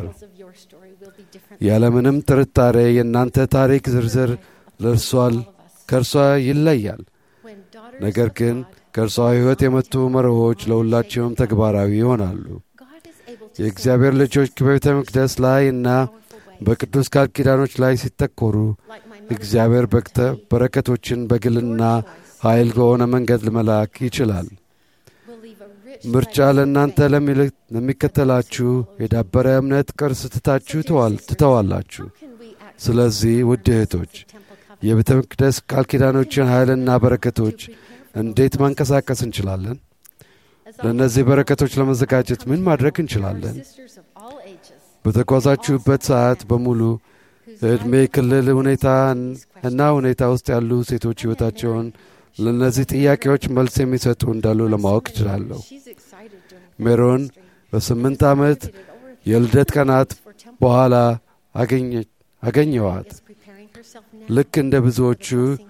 ያለምንም ጥርጣሬ የእናንተ ታሪክ ዝርዝር ለእርሷል ከእርሷ ይለያል። ነገር ግን ከእርሷ ሕይወት የመጡ መርሆች ለሁላቸውም ተግባራዊ ይሆናሉ። የእግዚአብሔር ልጆች በቤተ መቅደስ ላይ እና በቅዱስ ቃል ኪዳኖች ላይ ሲተኮሩ እግዚአብሔር በረከቶችን በግልና ኃይል በሆነ መንገድ ለመላክ ይችላል። ምርጫ ለእናንተ ለሚከተላችሁ የዳበረ እምነት ቅርስ ትታችሁ ትተዋላችሁ። ስለዚህ ውድ እህቶች የቤተ መቅደስ ቃል ኪዳኖችን ኃይልና በረከቶች እንዴት ማንቀሳቀስ እንችላለን? ለእነዚህ በረከቶች ለመዘጋጀት ምን ማድረግ እንችላለን? በተጓዛችሁበት ሰዓት በሙሉ ዕድሜ ክልል ሁኔታ እና ሁኔታ ውስጥ ያሉ ሴቶች ሕይወታቸውን ለእነዚህ ጥያቄዎች መልስ የሚሰጡ እንዳሉ ለማወቅ እችላለሁ። ሜሮን በስምንት ዓመት የልደት ቀናት በኋላ አገኘዋት። ልክ እንደ ብዙዎቹ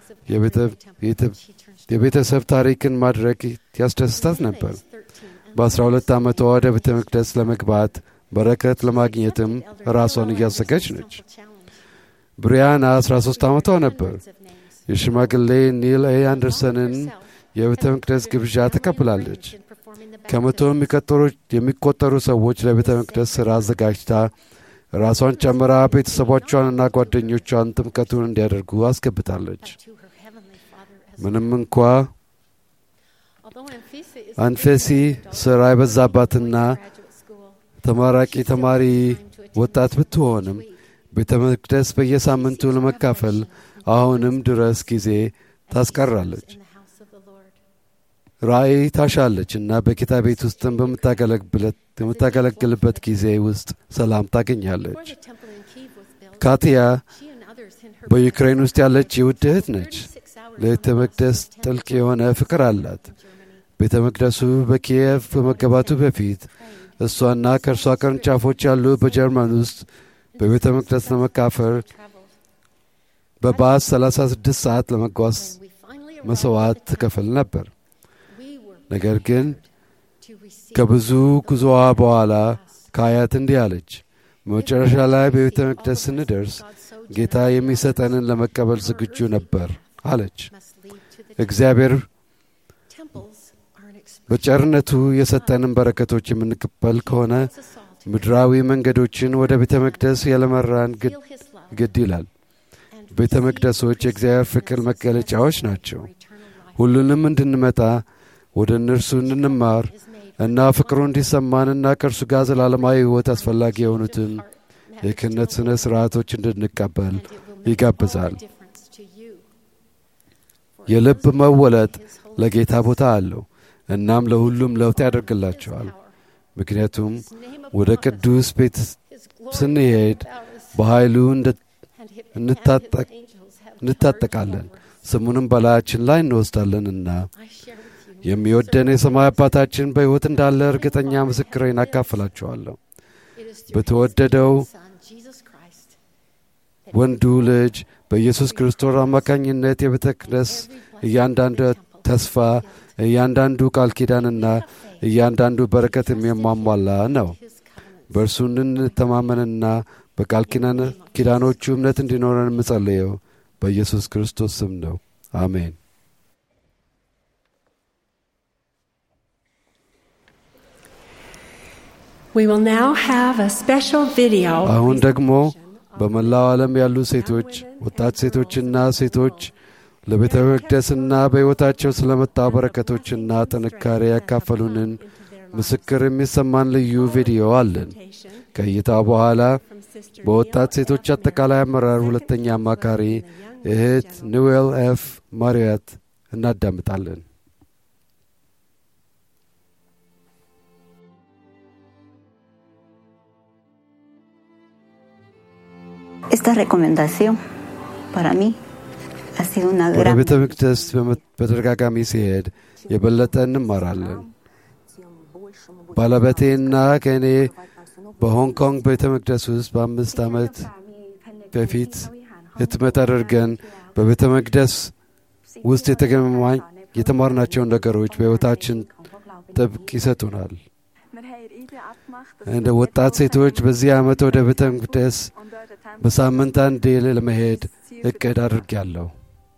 የቤተሰብ ታሪክን ማድረግ ያስደስታት ነበር። በአስራ ሁለት ዓመቷ ወደ ቤተ መቅደስ ለመግባት በረከት ለማግኘትም ራሷን እያዘጋጅ ነች። ብሪያና 13 ዓመቷ ነበር። የሽማግሌ ኒል ኤ አንደርሰንን የቤተ መቅደስ ግብዣ ተቀብላለች። ከመቶ የሚቆጠሩ ሰዎች ለቤተ መቅደስ ሥራ አዘጋጅታ ራሷን ጨምራ ቤተሰቦቿንና ጓደኞቿን ጥምቀቱን እንዲያደርጉ አስገብታለች። ምንም እንኳ አንፌሲ ሥራ የበዛባትና ተመራቂ ተማሪ ወጣት ብትሆንም ቤተ መቅደስ በየሳምንቱ ለመካፈል አሁንም ድረስ ጊዜ ታስቀራለች። ራእይ ታሻለች እና በጌታ ቤት ውስጥም በምታገለግልበት ጊዜ ውስጥ ሰላም ታገኛለች። ካትያ በዩክሬን ውስጥ ያለች የውድ እህት ነች። ለቤተ መቅደስ ጥልቅ የሆነ ፍቅር አላት። ቤተ መቅደሱ በኪየቭ በመገባቱ በፊት እሷና ከእርሷ ቅርንጫፎች ያሉ በጀርመን ውስጥ በቤተ መቅደስ ለመካፈል በባስ 36 ሰዓት ለመጓዝ መሥዋዕት ትከፍል ነበር። ነገር ግን ከብዙ ጉዞዋ በኋላ ከአያት እንዲህ አለች። መጨረሻ ላይ በቤተ መቅደስ ስንደርስ ጌታ የሚሰጠንን ለመቀበል ዝግጁ ነበር አለች። እግዚአብሔር በቸርነቱ የሰጠንን በረከቶች የምንቀበል ከሆነ ምድራዊ መንገዶችን ወደ ቤተ መቅደስ ያለመራን ግድ ይላል። ቤተ መቅደሶች የእግዚአብሔር ፍቅር መገለጫዎች ናቸው። ሁሉንም እንድንመጣ ወደ እነርሱ እንድንማር እና ፍቅሩ እንዲሰማንና ከእርሱ ጋር ዘላለማዊ ሕይወት አስፈላጊ የሆኑትን የክህነት ሥነ ሥርዓቶች እንድንቀበል ይጋብዛል። የልብ መወለጥ ለጌታ ቦታ አለው። እናም ለሁሉም ለውጥ ያደርግላቸዋል። ምክንያቱም ወደ ቅዱስ ቤት ስንሄድ በኃይሉ እንታጠቃለን፣ ስሙንም በላያችን ላይ እንወስዳለንና የሚወደን የሰማይ አባታችን በሕይወት እንዳለ እርግጠኛ ምስክሬን አካፍላችኋለሁ። በተወደደው ወንዱ ልጅ በኢየሱስ ክርስቶስ አማካኝነት የቤተ መቅደስ እያንዳንዱ ተስፋ እያንዳንዱ ቃል ኪዳንና እያንዳንዱ በረከት የሚያሟላ ነው። በእርሱ እንድንተማመንና በቃል ኪዳኖቹ እምነት እንዲኖረን የምጸልየው በኢየሱስ ክርስቶስ ስም ነው። አሜን። አሁን ደግሞ በመላው ዓለም ያሉ ሴቶች፣ ወጣት ሴቶችና ሴቶች ለቤተ መቅደስና በሕይወታቸው ስለመጣው በረከቶችና ጥንካሬ ያካፈሉንን ምስክር የሚሰማን ልዩ ቪዲዮ አለን። ከእይታ በኋላ በወጣት ሴቶች አጠቃላይ አመራር ሁለተኛ አማካሪ እህት ኒዌል ኤፍ ማሪያት እናዳምጣለን። Esta recomendación para mí ha sido una ወደ gran ቤተ መቅደስ በተደጋጋሚ ሲሄድ የበለጠ እንማራለን። ባለቤቴና ከእኔ በሆንግ ኮንግ ቤተ መቅደስ ውስጥ በአምስት ዓመት በፊት ህትመት አድርገን በቤተ መቅደስ ውስጥ የተገማኝ የተማርናቸውን ነገሮች በሕይወታችን ጥብቅ ይሰጡናል። እንደ ወጣት ሴቶች በዚህ ዓመት ወደ ቤተ መቅደስ በሳምንት አንዴ ለመሄድ እቅድ አድርጌያለሁ።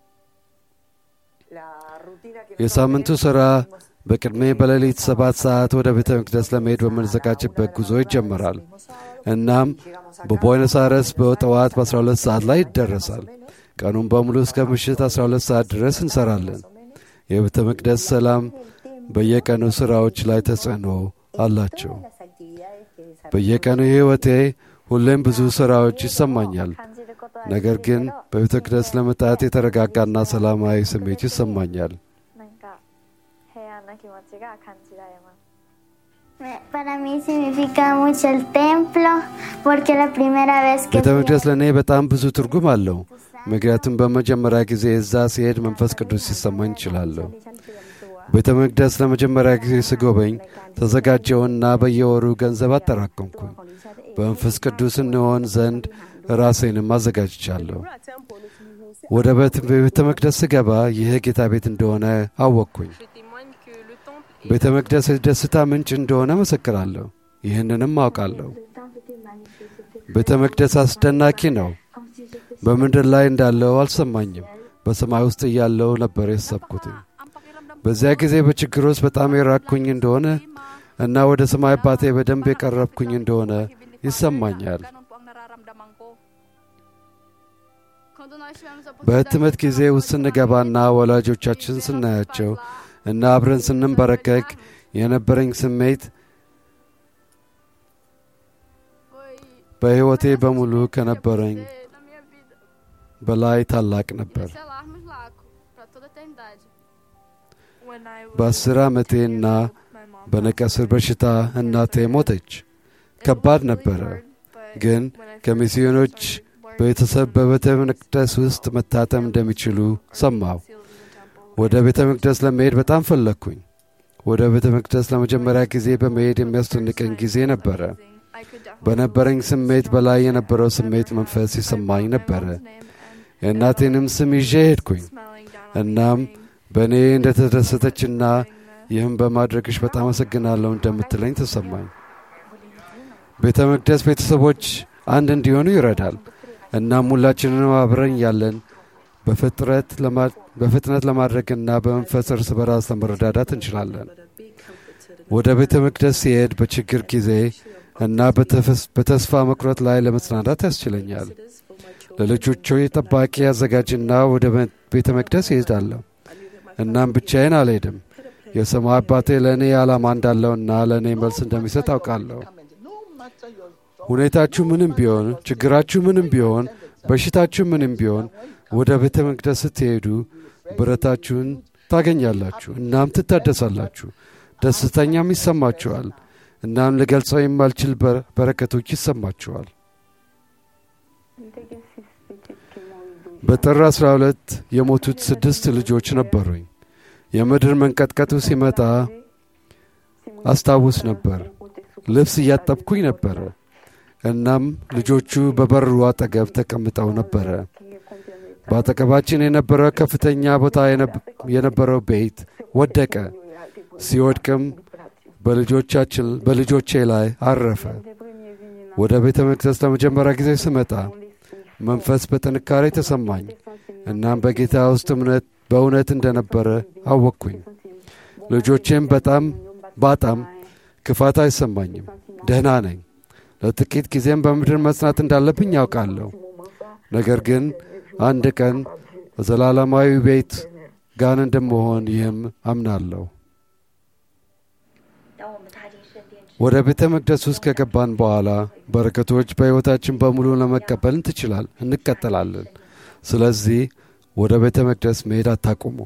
የሳምንቱ ሥራ በቅድሜ በሌሊት ሰባት ሰዓት ወደ ቤተ መቅደስ ለመሄድ በምንዘጋጅበት ጉዞ ይጀምራል። እናም በቦይነስ አይረስ በጠዋት በ12 ሰዓት ላይ ይደረሳል። ቀኑን በሙሉ እስከ ምሽት 12 ሰዓት ድረስ እንሰራለን። የቤተ መቅደስ ሰላም በየቀኑ ሥራዎች ላይ ተጽዕኖ አላቸው። በየቀኑ ሕይወቴ ሁሌም ብዙ ሥራዎች ይሰማኛል። ነገር ግን በቤተ መቅደስ ለመጣት የተረጋጋና ሰላማዊ ስሜት ይሰማኛል። なんか平安な気持ちが感じられます。Para mí significa mucho el templo Porque la primera vez que ቤተ fui መቅደስ ለእኔ በጣም ብዙ ትርጉም አለው። ምክንያቱም በመጀመሪያ ጊዜ እዛ ሲሄድ መንፈስ ቅዱስ ሲሰማኝ እችላለሁ። ቤተ መቅደስ ለመጀመሪያ ጊዜ ስጎበኝ ተዘጋጀውና በየወሩ ገንዘብ አጠራቀምኩኝ። በመንፈስ ቅዱስ እንሆን ዘንድ ራሴንም አዘጋጅቻለሁ። ወደ ቤት- ቤተ መቅደስ ስገባ ይህ ጌታ ቤት እንደሆነ አወቅኩኝ። ቤተ መቅደስ የደስታ ምንጭ እንደሆነ መሰክራለሁ። ይህንንም አውቃለሁ። ቤተ መቅደስ አስደናቂ ነው። በምድር ላይ እንዳለው አልሰማኝም። በሰማይ ውስጥ እያለው ነበር የሰብኩት። በዚያ ጊዜ በችግር ውስጥ በጣም የራቅኩኝ እንደሆነ እና ወደ ሰማይ አባቴ በደንብ የቀረብኩኝ እንደሆነ ይሰማኛል። በህትመት ጊዜ ውስጥ ስንገባና ወላጆቻችን ስናያቸው እና አብረን ስንንበረከክ የነበረኝ ስሜት በሕይወቴ በሙሉ ከነበረኝ በላይ ታላቅ ነበር። በአስር ዓመቴና በነቀስር በሽታ እናቴ ሞተች። ከባድ ነበረ፣ ግን ከሚስዮኖች ቤተሰብ በቤተ መቅደስ ውስጥ መታተም እንደሚችሉ ሰማሁ። ወደ ቤተ መቅደስ ለመሄድ በጣም ፈለግኩኝ። ወደ ቤተ መቅደስ ለመጀመሪያ ጊዜ በመሄድ የሚያስደንቀኝ ጊዜ ነበረ። በነበረኝ ስሜት በላይ የነበረው ስሜት መንፈስ ይሰማኝ ነበረ። የእናቴንም ስም ይዤ ሄድኩኝ። እናም በእኔ እንደ ተደሰተችና ይህም በማድረግሽ በጣም አመሰግናለሁ እንደምትለኝ ተሰማኝ። ቤተ መቅደስ ቤተሰቦች አንድ እንዲሆኑ ይረዳል። እናም ሁላችንንም አብረን ያለን በፍጥነት ለማድረግና በመንፈስ እርስ በራስ ለመረዳዳት እንችላለን። ወደ ቤተ መቅደስ ሲሄድ በችግር ጊዜ እና በተስፋ መቁረጥ ላይ ለመጽናናት ያስችለኛል። ለልጆቹ ጠባቂ አዘጋጅና ወደ ቤተ መቅደስ ይሄዳለሁ። እናም ብቻዬን አልሄድም። የሰማይ አባቴ ለእኔ ዓላማ እንዳለውና ለእኔ መልስ እንደሚሰጥ አውቃለሁ። ሁኔታችሁ ምንም ቢሆን፣ ችግራችሁ ምንም ቢሆን፣ በሽታችሁ ምንም ቢሆን ወደ ቤተ መቅደስ ስትሄዱ ብረታችሁን ታገኛላችሁ። እናም ትታደሳላችሁ፣ ደስተኛም ይሰማችኋል። እናም ልገልጸው የማልችል በረከቶች ይሰማችኋል። በጥር 12 የሞቱት ስድስት ልጆች ነበሩኝ። የምድር መንቀጥቀጡ ሲመጣ አስታውስ ነበር። ልብስ እያጠብኩኝ ነበረ። እናም ልጆቹ በበሩ አጠገብ ተቀምጠው ነበረ። በአጠገባችን የነበረው ከፍተኛ ቦታ የነበረው ቤት ወደቀ። ሲወድቅም በልጆቻችን በልጆቼ ላይ አረፈ። ወደ ቤተ መቅደስ ለመጀመሪያ ጊዜ ስመጣ መንፈስ በጥንካሬ ተሰማኝ። እናም በጌታ ውስጥ እምነት በእውነት እንደነበረ አወቅኩኝ። ልጆቼም በጣም ባጣም ክፋት አይሰማኝም። ደህና ነኝ። ለጥቂት ጊዜም በምድር መጽናት እንዳለብኝ ያውቃለሁ። ነገር ግን አንድ ቀን በዘላለማዊ ቤት ጋን እንደመሆን ይህም አምናለሁ። ወደ ቤተ መቅደስ ውስጥ ከገባን በኋላ በረከቶች በሕይወታችን በሙሉ ለመቀበል ትችላል እንቀጠላለን። ስለዚህ ወደ ቤተ መቅደስ መሄድ አታቁሙ።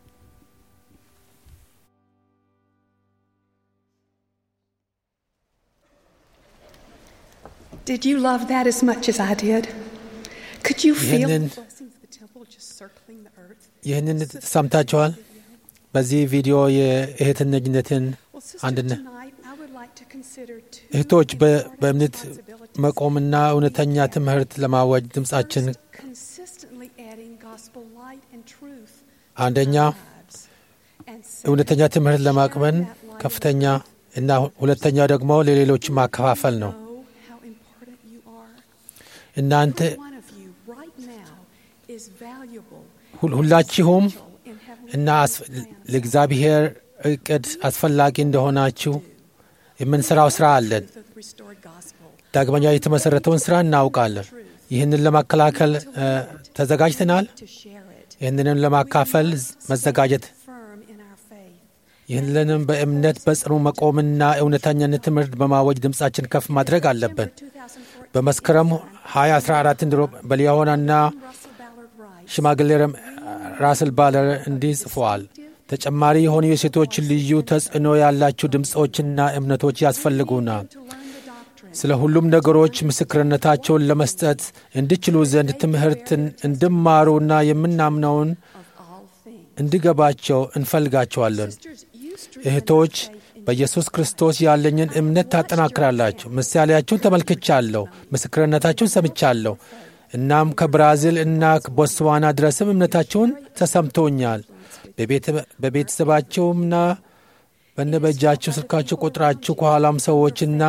Did you love that as much as I did? Could you feel the ይህንን blessings of the temple just circling the earth? ይህንን ሰምታችኋል። በዚህ ቪዲዮ የእህትነኝነትን Well, sister, አንድነት tonight I would like to consider two እህቶች በ- important በእምነት responsibilities. መቆምና እውነተኛ ትምህርት ለማወጅ ድምፃችን First, consistently adding gospel light and truth አንደኛ to our lives. And second, እውነተኛ ትምህርት ለማቅመን sharing that light ከፍተኛ እና ሁለተኛ ደግሞ ለሌሎች ማከፋፈል ነው። know how important you are. እናንተ Every one of you right now is valuable ሁል- ሁላችሁም in heavenly እና አስ- ለእግዚአብሔር እቅድ አስፈላጊ እንደሆናችሁ የምንሰራው ስራ አለን። truth of the restored gospel. ዳግመኛ የተመሰረተውን ስራ እናውቃለን። ይህንን ለማከላከል እ፣ ተዘጋጅተናል። To share it. ይህንንም ለማካፈል መዘጋጀት Firm in our faith. ይህንንም በእምነት በጽኑ መቆምና እውነተኛነት ትምህርት በማወጅ ድምፃችን ከፍ ማድረግ አለብን። 2014 በመስከረም 2014 እንድሮ በሊያሆናና Russell Ballard writes, ሽማግሌ ረም- ራስል ባለር እንዲህ ጽፈዋል። ተጨማሪ የሆኑ የሴቶች ልዩ ተጽዕኖ ያላቸው ድምፆችና እምነቶች ያስፈልጉናል። to learn the doctrine ስለ ሁሉም ነገሮች ምስክርነታቸውን ለመስጠት እንዲችሉ ዘንድ ትምህርትን እንዲማሩና የምናምነውን እንዲገባቸው እንፈልጋቸዋለን። እህቶች በኢየሱስ ክርስቶስ ያለኝን እምነት ታጠናክራላችሁ። ምሳሌያችሁን ተመልክቻለሁ፣ ምስክርነታችሁን ሰምቻለሁ። እናም ከብራዚል እና ቦትስዋና ድረስም እምነታችሁን ተሰምቶኛል። በቤተሰባቸውምና በነበጃችሁ ስልካችሁ ቁጥራችሁ ከኋላም ሰዎችና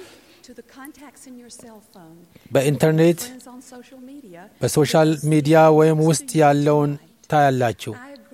በኢንተርኔት በሶሻል ሚዲያ ወይም ውስጥ ያለውን ታያላችሁ።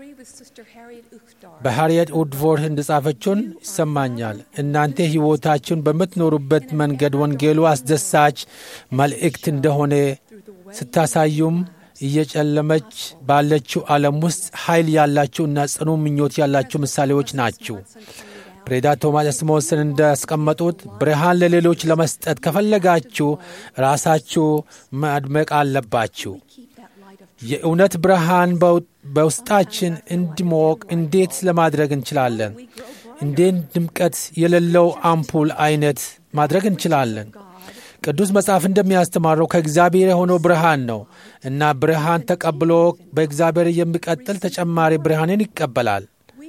በሃርየት ውድፎርድ እንደጻፈችውን ይሰማኛል። እናንተ ሕይወታችሁን በምትኖሩበት መንገድ ወንጌሉ አስደሳች መልእክት እንደሆነ ስታሳዩም እየጨለመች ባለችው ዓለም ውስጥ ኃይል ያላችሁ እና ጽኑ ምኞት ያላችሁ ምሳሌዎች ናችሁ። ፕሬዚዳንት ቶማስ ስሞስን እንዳስቀመጡት ብርሃን ለሌሎች ለመስጠት ከፈለጋችሁ ራሳችሁ ማድመቅ አለባችሁ። የእውነት ብርሃን በውስጣችን እንዲሞቅ እንዴት ለማድረግ እንችላለን? እንዴት ድምቀት የሌለው አምፑል አይነት ማድረግ እንችላለን? ቅዱስ መጽሐፍ እንደሚያስተማረው ከእግዚአብሔር የሆነው ብርሃን ነው እና ብርሃን ተቀብሎ በእግዚአብሔር የሚቀጥል ተጨማሪ ብርሃንን ይቀበላል።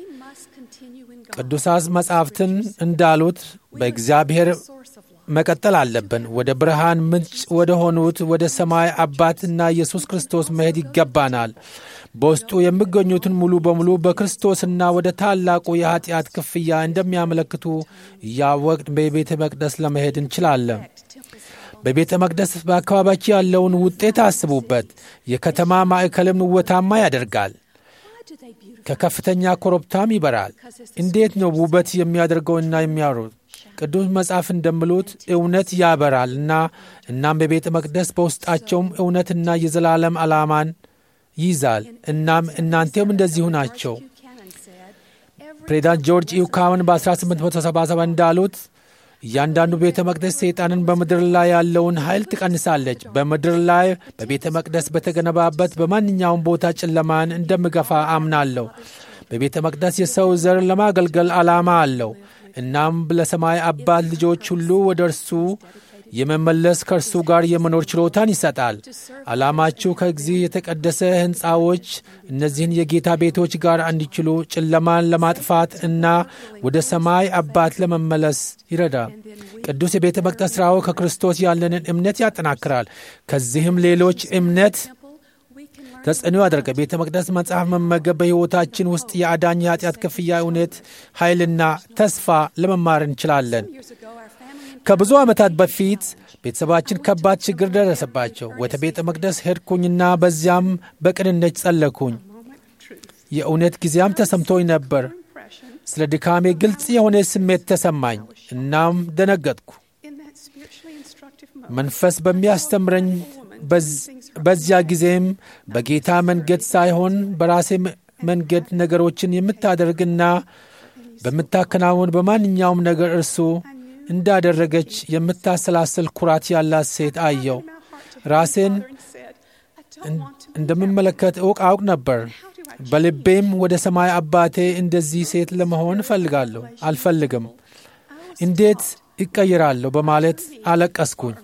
ቅዱሳት መጻሕፍትን እንዳሉት በእግዚአብሔር መቀጠል አለብን። ወደ ብርሃን ምንጭ ወደ ሆኑት ወደ ሰማይ አባትና ኢየሱስ ክርስቶስ መሄድ ይገባናል። በውስጡ የሚገኙትን ሙሉ በሙሉ በክርስቶስና ወደ ታላቁ የኀጢአት ክፍያ እንደሚያመለክቱ እያወቅን በቤተ መቅደስ ለመሄድ እንችላለን። በቤተ መቅደስ በአካባቢያችሁ ያለውን ውጤት አስቡበት። የከተማ ማዕከልም ውበታማ ያደርጋል። ከከፍተኛ ኮረብታም ይበራል። እንዴት ነው ውበት የሚያደርገውና የሚያሩት? ቅዱስ መጽሐፍ እንደሚሉት እውነት ያበራል እና እናም በቤተ መቅደስ በውስጣቸውም እውነትና የዘላለም ዓላማን ይይዛል። እናም እናንተም እንደዚሁ ናቸው። ፕሬዚዳንት ጆርጅ ኢውካውን በ1877 እንዳሉት እያንዳንዱ ቤተ መቅደስ ሰይጣንን በምድር ላይ ያለውን ኃይል ትቀንሳለች። በምድር ላይ በቤተ መቅደስ በተገነባበት በማንኛውም ቦታ ጨለማን እንደምገፋ አምናለሁ። በቤተ መቅደስ የሰው ዘር ለማገልገል ዓላማ አለው። እናም ለሰማይ አባት ልጆች ሁሉ ወደ እርሱ የመመለስ ከእርሱ ጋር የመኖር ችሎታን ይሰጣል። ዓላማችሁ ከዚህ የተቀደሰ ሕንፃዎች እነዚህን የጌታ ቤቶች ጋር እንዲችሉ ጨለማን ለማጥፋት እና ወደ ሰማይ አባት ለመመለስ ይረዳል። ቅዱስ የቤተ መቅደስ ሥራው ከክርስቶስ ያለንን እምነት ያጠናክራል። ከዚህም ሌሎች እምነት ተጽዕኖ ያደርጋል። ቤተ መቅደስ መጽሐፍ መመገብ በሕይወታችን ውስጥ የአዳኝ የኃጢአት ክፍያ እውነት፣ ኃይልና ተስፋ ለመማር እንችላለን። ከብዙ ዓመታት በፊት ቤተሰባችን ከባድ ችግር ደረሰባቸው። ወደ ቤተ መቅደስ ሄድኩኝና በዚያም በቅንነት ጸለኩኝ። የእውነት ጊዜያም ተሰምቶኝ ነበር። ስለ ድካሜ ግልጽ የሆነ ስሜት ተሰማኝ። እናም ደነገጥኩ። መንፈስ በሚያስተምረኝ በዚያ ጊዜም በጌታ መንገድ ሳይሆን በራሴ መንገድ ነገሮችን የምታደርግና በምታከናውን በማንኛውም ነገር እርሱ እንዳደረገች የምታሰላስል ኩራት ያላት ሴት አየው። ራሴን እንደምመለከት እውቅ አውቅ ነበር። በልቤም ወደ ሰማይ አባቴ እንደዚህ ሴት ለመሆን እፈልጋለሁ አልፈልግም፣ እንዴት ይቀይራለሁ በማለት አለቀስኩኝ።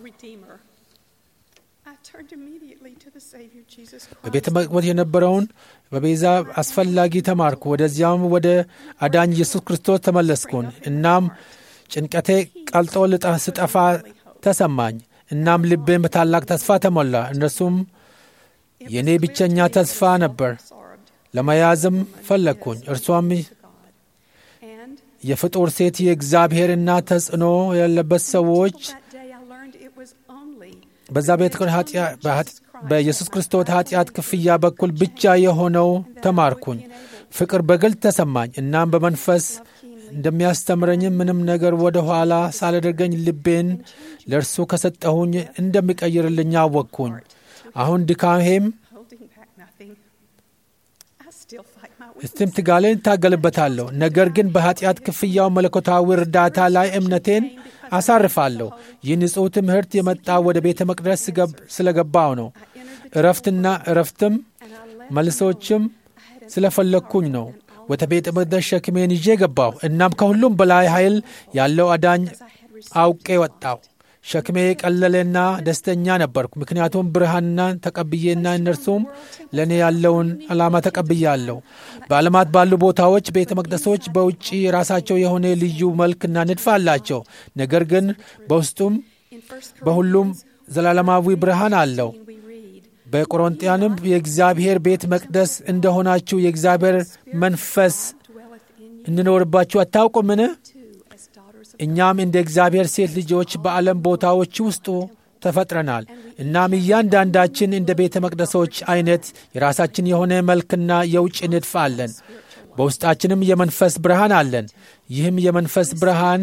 በቤተ መቅደስ የነበረውን በቤዛ አስፈላጊ ተማርኩ። ወደዚያም ወደ አዳኝ ኢየሱስ ክርስቶስ ተመለስኩን። እናም ጭንቀቴ ቀልጦ ልጣ ስጠፋ ተሰማኝ። እናም ልቤን በታላቅ ተስፋ ተሞላ። እነርሱም የእኔ ብቸኛ ተስፋ ነበር። ለመያዝም ፈለግኩኝ። እርሷም የፍጡር ሴት የእግዚአብሔርና ተጽዕኖ ያለበት ሰዎች በዛ ቤት በኢየሱስ ክርስቶስ ኃጢአት ክፍያ በኩል ብቻ የሆነው ተማርኩኝ። ፍቅር በግልጥ ተሰማኝ። እናም በመንፈስ እንደሚያስተምረኝም ምንም ነገር ወደ ኋላ ሳላደርገኝ ልቤን ለእርሱ ከሰጠሁኝ እንደሚቀይርልኝ አወቅኩኝ። አሁን ድካሜም እስትም ትጋሌን እታገልበታለሁ። ነገር ግን በኃጢአት ክፍያው መለኮታዊ እርዳታ ላይ እምነቴን አሳርፋለሁ። ይህ ንጹሕ ትምህርት የመጣ ወደ ቤተ መቅደስ ስለገባው ነው። እረፍትና እረፍትም መልሶችም ስለፈለግኩኝ ነው። ወደ ቤተ መቅደስ ሸክሜን ይዤ ገባሁ። እናም ከሁሉም በላይ ኃይል ያለው አዳኝ አውቄ ወጣሁ። ሸክሜ ቀለለና ደስተኛ ነበርኩ፣ ምክንያቱም ብርሃንና ተቀብዬና እነርሱም ለእኔ ያለውን ዓላማ ተቀብያለሁ። በዓለማት ባሉ ቦታዎች ቤተ መቅደሶች በውጭ የራሳቸው የሆነ ልዩ መልክና ንድፍ አላቸው። ነገር ግን በውስጡም በሁሉም ዘላለማዊ ብርሃን አለው። በቆሮንጢያንም የእግዚአብሔር ቤተ መቅደስ እንደሆናችሁ የእግዚአብሔር መንፈስ እንኖርባችሁ አታውቁምን? እኛም እንደ እግዚአብሔር ሴት ልጆች በዓለም ቦታዎች ውስጡ ተፈጥረናል። እናም እያንዳንዳችን እንደ ቤተ መቅደሶች አይነት የራሳችን የሆነ መልክና የውጭ ንድፍ አለን። በውስጣችንም የመንፈስ ብርሃን አለን። ይህም የመንፈስ ብርሃን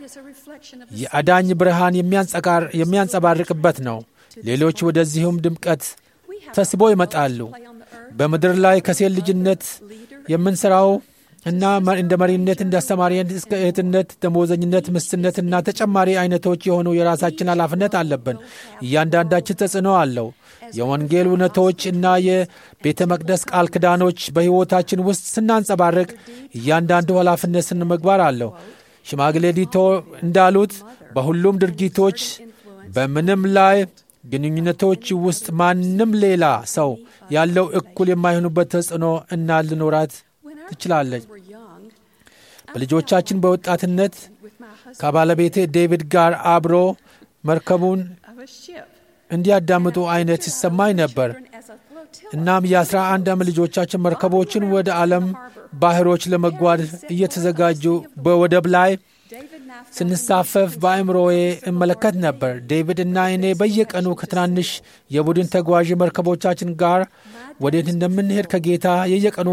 የአዳኝ ብርሃን የሚያንጸባርቅበት ነው። ሌሎች ወደዚሁም ድምቀት ተስቦ ይመጣሉ። በምድር ላይ ከሴት ልጅነት የምንሠራው እና እንደ መሪነት፣ እንደ አስተማሪነት እስከ እህትነት፣ ደሞዘኝነት፣ ምስትነትና ተጨማሪ አይነቶች የሆኑ የራሳችን ኃላፊነት አለብን። እያንዳንዳችን ተጽዕኖ አለው። የወንጌል እውነቶች እና የቤተ መቅደስ ቃል ኪዳኖች በሕይወታችን ውስጥ ስናንጸባርቅ እያንዳንዱ ኃላፊነት ስነ ምግባር አለው። ሽማግሌ ዲቶ እንዳሉት በሁሉም ድርጊቶች በምንም ላይ ግንኙነቶች ውስጥ ማንም ሌላ ሰው ያለው እኩል የማይሆኑበት ተጽዕኖ እና ልኖራት ትችላለች። በልጆቻችን በወጣትነት ከባለቤቴ ዴቪድ ጋር አብሮ መርከቡን እንዲያዳምጡ አይነት ይሰማኝ ነበር። እናም የአስራ አንድ ዓመት ልጆቻችን መርከቦችን ወደ ዓለም ባህሮች ለመጓዝ እየተዘጋጁ በወደብ ላይ ስንሳፈፍ በአእምሮዬ እመለከት ነበር። ዴቪድ እና እኔ በየቀኑ ከትናንሽ የቡድን ተጓዥ መርከቦቻችን ጋር ወዴት እንደምንሄድ ከጌታ የየቀኑ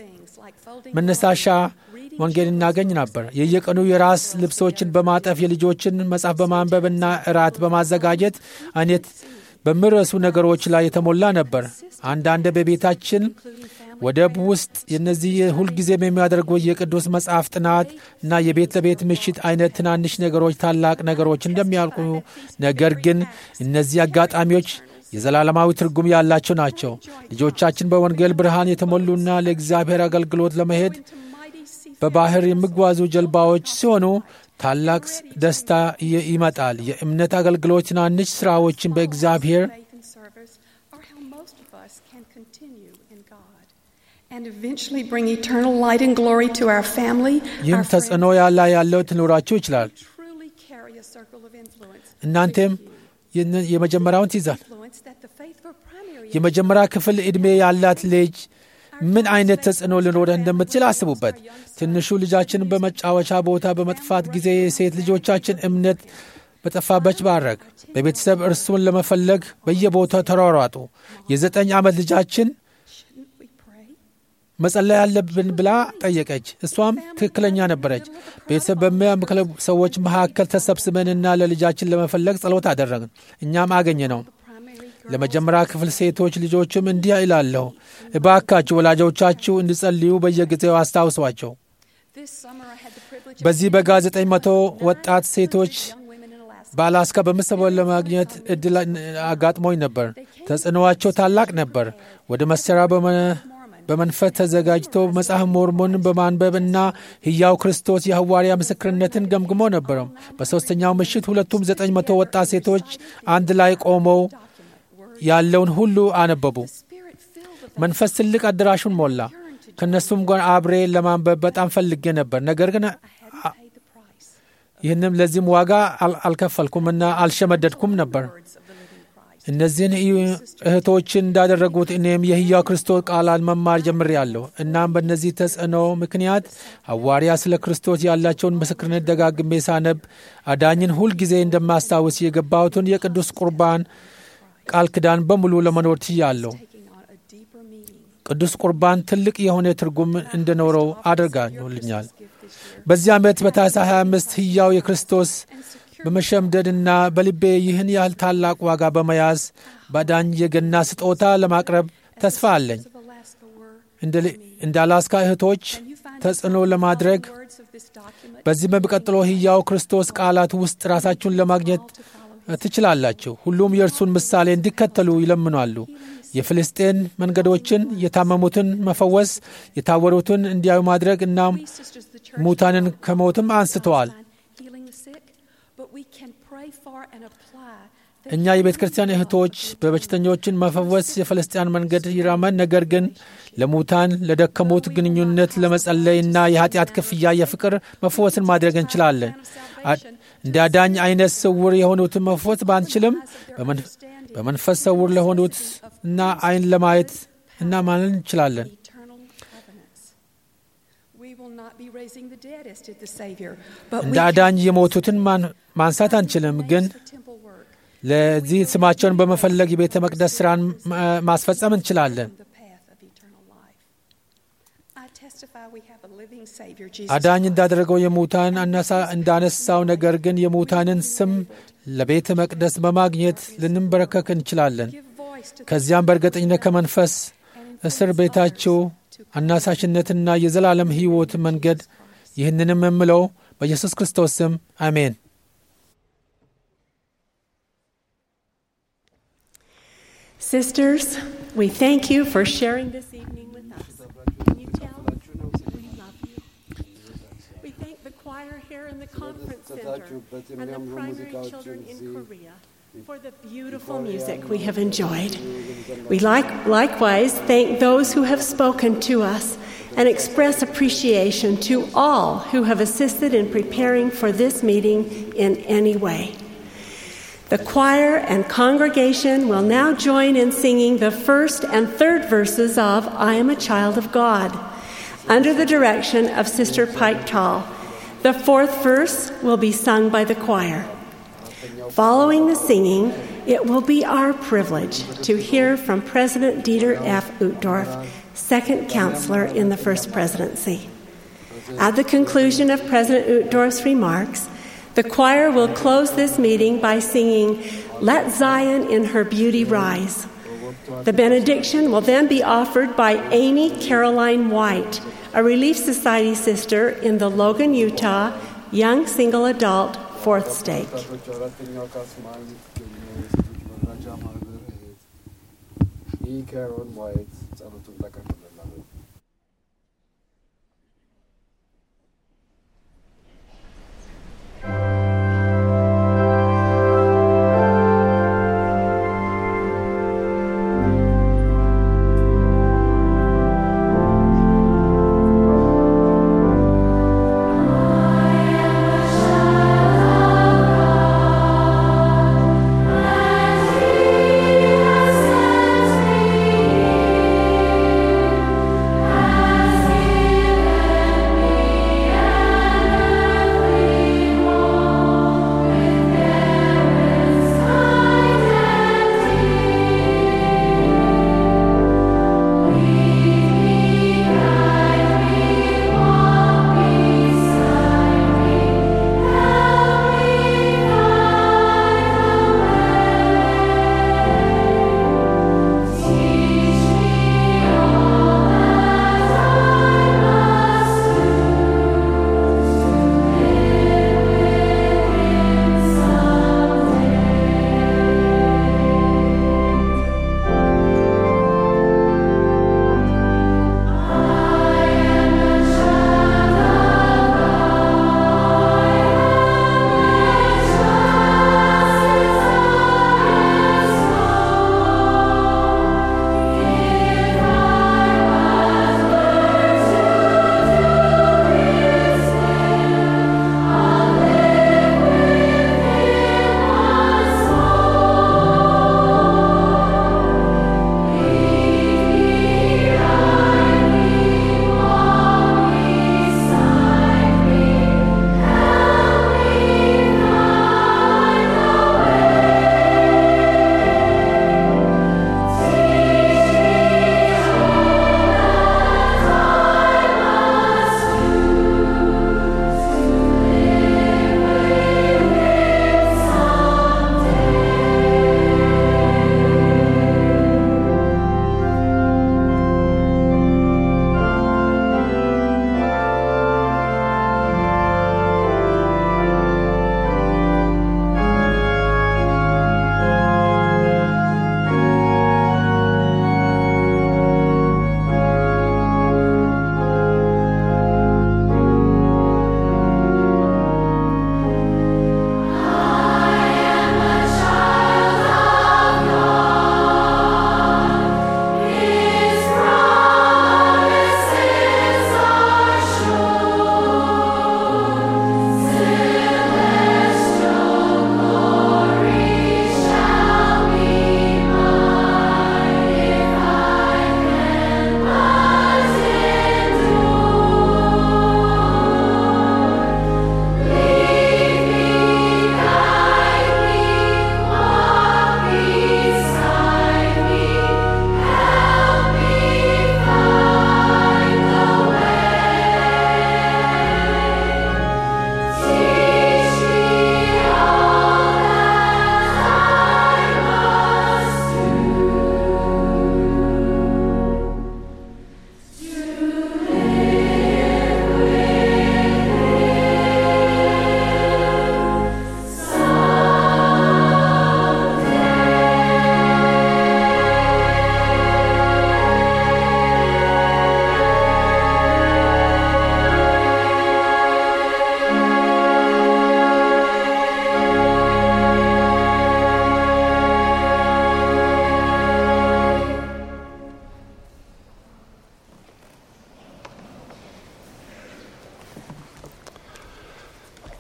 መነሳሻ ወንጌል እናገኝ ነበር። የየቀኑ የራስ ልብሶችን በማጠፍ የልጆችን መጽሐፍ በማንበብና እራት በማዘጋጀት አይነት በሚረሱ ነገሮች ላይ የተሞላ ነበር። አንዳንድ በቤታችን ወደብ ውስጥ የነዚህ ሁልጊዜም የሚያደርጉ የቅዱስ መጽሐፍ ጥናት እና የቤት ለቤት ምሽት አይነት ትናንሽ ነገሮች ታላቅ ነገሮች እንደሚያልቁ፣ ነገር ግን እነዚህ አጋጣሚዎች የዘላለማዊ ትርጉም ያላቸው ናቸው። ልጆቻችን በወንጌል ብርሃን የተሞሉና ለእግዚአብሔር አገልግሎት ለመሄድ በባህር የሚጓዙ ጀልባዎች ሲሆኑ ታላቅ ደስታ ይመጣል። የእምነት አገልግሎት ትናንሽ ሥራዎችን በእግዚአብሔር ይህም ተጽዕኖ ያላ ያለው ትኖራችሁ ይችላል። እናንተም የመጀመሪያውን ትይዛል። የመጀመሪያ ክፍል ዕድሜ ያላት ልጅ ምን አይነት ተጽዕኖ ሊኖረ እንደምትችል አስቡበት። ትንሹ ልጃችን በመጫወቻ ቦታ በመጥፋት ጊዜ የሴት ልጆቻችን እምነት በጠፋበች ባረግ በቤተሰብ እርሱን ለመፈለግ በየቦታው ተሯሯጡ። የዘጠኝ ዓመት ልጃችን መጸለይ ያለብን ብላ ጠየቀች። እሷም ትክክለኛ ነበረች። ቤተሰብ በሚያምክለ ሰዎች መካከል ተሰብስበንና ለልጃችን ለመፈለግ ጸሎት አደረግን። እኛም አገኘ ነው። ለመጀመሪያ ክፍል ሴቶች ልጆችም እንዲህ ይላለሁ፣ እባካችሁ ወላጆቻችሁ እንዲጸልዩ በየጊዜው አስታውሷቸው። በዚህ በጋ ዘጠኝ መቶ ወጣት ሴቶች በአላስካ በመሰበን ለማግኘት እድል አጋጥሞኝ ነበር። ተጽዕኖዋቸው ታላቅ ነበር። ወደ መሰሪያ በመንፈስ ተዘጋጅቶ መጽሐፍ ሞርሞንን በማንበብ እና ሕያው ክርስቶስ የሐዋርያ ምስክርነትን ገምግሞ ነበረ። በሦስተኛው ምሽት ሁለቱም ዘጠኝ መቶ ወጣት ሴቶች አንድ ላይ ቆመው ያለውን ሁሉ አነበቡ። መንፈስ ትልቅ አዳራሹን ሞላ። ከእነሱም ጋር አብሬ ለማንበብ በጣም ፈልጌ ነበር። ነገር ግን ይህንም ለዚህም ዋጋ አልከፈልኩምና አልሸመደድኩም ነበር። እነዚህን እህቶችን እንዳደረጉት እኔም የሕያው ክርስቶስ ቃላት መማር ጀምሬአለሁ። እናም በእነዚህ ተጽዕኖ ምክንያት ሐዋርያ ስለ ክርስቶስ ያላቸውን ምስክርነት ደጋግሜ ሳነብ አዳኝን ሁልጊዜ እንደማስታውስ የገባሁትን የቅዱስ ቁርባን ቃል ኪዳን በሙሉ ለመኖር ችያለሁ። ቅዱስ ቁርባን ትልቅ የሆነ ትርጉም እንደኖረው አድርጋልኛል። በዚህ ዓመት በታኅሳስ 25 ሕያው የክርስቶስ በመሸምደድና በልቤ ይህን ያህል ታላቅ ዋጋ በመያዝ ባዳኝ የገና ስጦታ ለማቅረብ ተስፋ አለኝ። እንደ አላስካ እህቶች ተጽዕኖ ለማድረግ በዚህ በሚቀጥለው ሕያው ክርስቶስ ቃላት ውስጥ ራሳችሁን ለማግኘት ትችላላችሁ። ሁሉም የእርሱን ምሳሌ እንዲከተሉ ይለምናሉ። የፍልስጤን መንገዶችን፣ የታመሙትን መፈወስ፣ የታወሩትን እንዲያዩ ማድረግ እናም ሙታንን ከሞትም አንስተዋል። እኛ የቤተ ክርስቲያን እህቶች በበሽተኞችን መፈወስ የፈለስጢያን መንገድ ይራመን፣ ነገር ግን ለሙታን ለደከሙት ግንኙነት ለመጸለይና የኃጢአት ክፍያ የፍቅር መፈወስን ማድረግ እንችላለን። እንደ አዳኝ አይነት ስውር የሆኑትን መፈወስ ባንችልም በመንፈስ ስውር ለሆኑት እና አይን ለማየት እና ማንን እንችላለን። እንደ አዳኝ የሞቱትን ማንሳት አንችልም፣ ግን ለዚህ ስማቸውን በመፈለግ የቤተ መቅደስ ስራን ማስፈጸም እንችላለን። አዳኝ እንዳደረገው የሙታን እንዳነሳው፣ ነገር ግን የሙታንን ስም ለቤተ መቅደስ በማግኘት ልንበረከክ እንችላለን። ከዚያም በእርግጠኝነት ከመንፈስ እስር ቤታቸው አናሳሽነትና የዘላለም ሕይወት መንገድ ይህንንም የምለው በኢየሱስ ክርስቶስ ስም አሜን። Sisters, we thank you for sharing this evening with us. Can you tell? We love you. We thank the choir here in the conference center and the primary children in Korea for the beautiful music we have enjoyed. We like, likewise thank those who have spoken to us and express appreciation to all who have assisted in preparing for this meeting in any way. The choir and congregation will now join in singing the first and third verses of I Am a Child of God under the direction of Sister Pike Tall. The fourth verse will be sung by the choir. Following the singing, it will be our privilege to hear from President Dieter F. Uchtdorf, second counselor in the First Presidency. At the conclusion of President Uchtdorf's remarks, the choir will close this meeting by singing, Let Zion in Her Beauty Rise. The benediction will then be offered by Amy Caroline White, a Relief Society sister in the Logan, Utah, young single adult fourth stake. Thank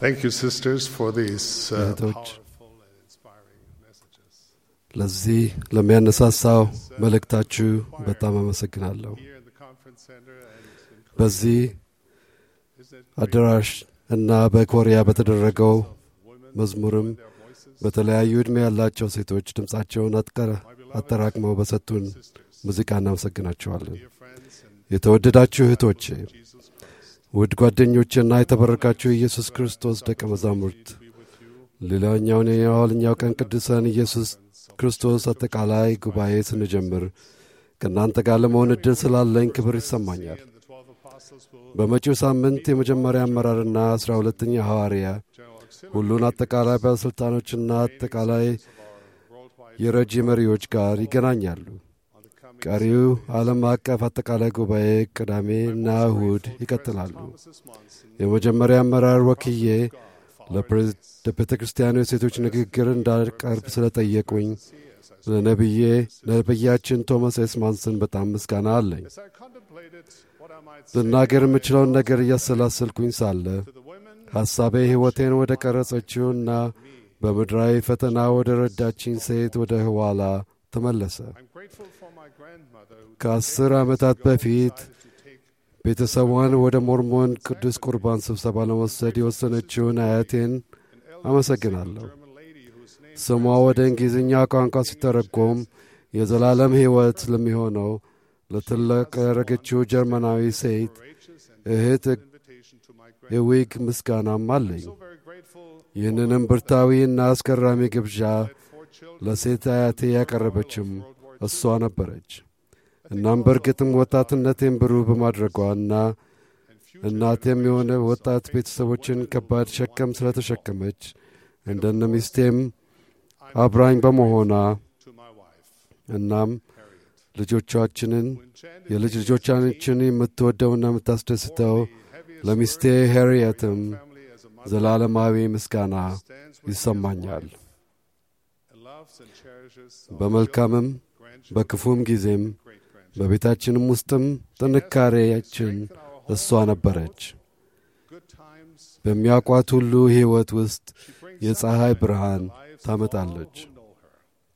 Thank you, sisters, for these uh, እህቶች powerful and inspiring messages. ለዚህ ለሚያነሳሳው መልእክታችሁ በጣም አመሰግናለሁ። Here in the conference center and in በዚህ isn't it አዳራሽ እና በኮሪያ በተደረገው መዝሙርም በተለያዩ ዕድሜ ያላቸው ሴቶች ድምፃቸውን አጥቀረ- አጠራቅመው በሰጡን ሙዚቃ እናመሰግናቸዋለን። dear friends and የተወደዳችሁ እህቶቼ፣ Jesus Christ ውድ ጓደኞችና የተበረካችሁ ኢየሱስ ክርስቶስ ደቀ መዛሙርት ሌላኛውን የኋለኛው ቀን ቅዱሳን ኢየሱስ ክርስቶስ አጠቃላይ ጉባኤ ስንጀምር ከእናንተ ጋር ለመሆን ዕድል ስላለኝ ክብር ይሰማኛል። and the twelve apostles will በመጪው ሳምንት የመጀመሪያ አመራርና አስራ ሁለተኛ ሐዋርያ general auxiliary ሁሉን አጠቃላይ ባለሥልጣኖችና አጠቃላይ worldwide የረጂ መሪዎች ጋር ይገናኛሉ። on the coming ቀሪው ዓለም አቀፍ አጠቃላይ ጉባኤ ቅዳሜና እሁድ ይቀጥላሉ። Mrs. Monson የመጀመሪያ አመራር ወክዬ ለፕሬዝ- ለቤተ ክርስቲያኑ የሴቶች ንግግር እንዳቀርብ ስለጠየቁኝ ለነቢዬ ነቢያችን ቶማስ ኤስ ማንሰን በጣም ምስጋና አለኝ። as I contemplated what I might say ልናገር የምችለውን ነገር እያሰላሰልኩኝ ሳለ to the women ሐሳቤ ሕይወቴን ወደ ቀረጸችውና በምድራዊ ፈተና ወደ ረዳችኝ ሴት ወደ ኋላ ተመለሰ። I'm grateful for my grandmother who ከአስር ዓመታት በፊት decided to take ቤተሰቧን ወደ ሞርሞን ቅዱስ ቁርባን ስብሰባ ለመውሰድ የወሰነችውን አያቴን አመሰግናለሁ። German lady whose name ስሟ ወደ እንግሊዝኛ ቋንቋ ሲተረጎም የዘላለም ሕይወት ለሚሆነው ለትልቅ ያደረገችው ጀርመናዊ ሴት courageous and እህት invitation to my grandmother. የዊግ ምስጋናም አለኝ። So very grateful ይህንንም ብርታዊና አስገራሚ ግብዣ for children ለሴት አያቴ ያቀረበችም እሷ ነበረች። እናም በእርግጥም ወጣትነቴን ብሩህ በማድረጓና እናቴም የሆነ ወጣት ቤተሰቦችን ከባድ ሸከም ስለተሸከመች እንደነ ሚስቴም አብራኝ በመሆኗ to my wife, እናም Harriet, ልጆቻችንን who enchanted የልጅ ልጆቻችን የምትወደውና የምታስደስተው ለሚስቴ ሄርየትም family as a mother ዘላለማዊ ምስጋና stands with ይሰማኛል። and loves and cherishes በመልካምም በክፉም ጊዜም great grandchildren. በቤታችንም ውስጥም ጥንካሬያችን እሷ ነበረች። Good times በሚያውቋት ሁሉ ሕይወት ውስጥ የፀሐይ ብርሃን ታመጣለች። who know her.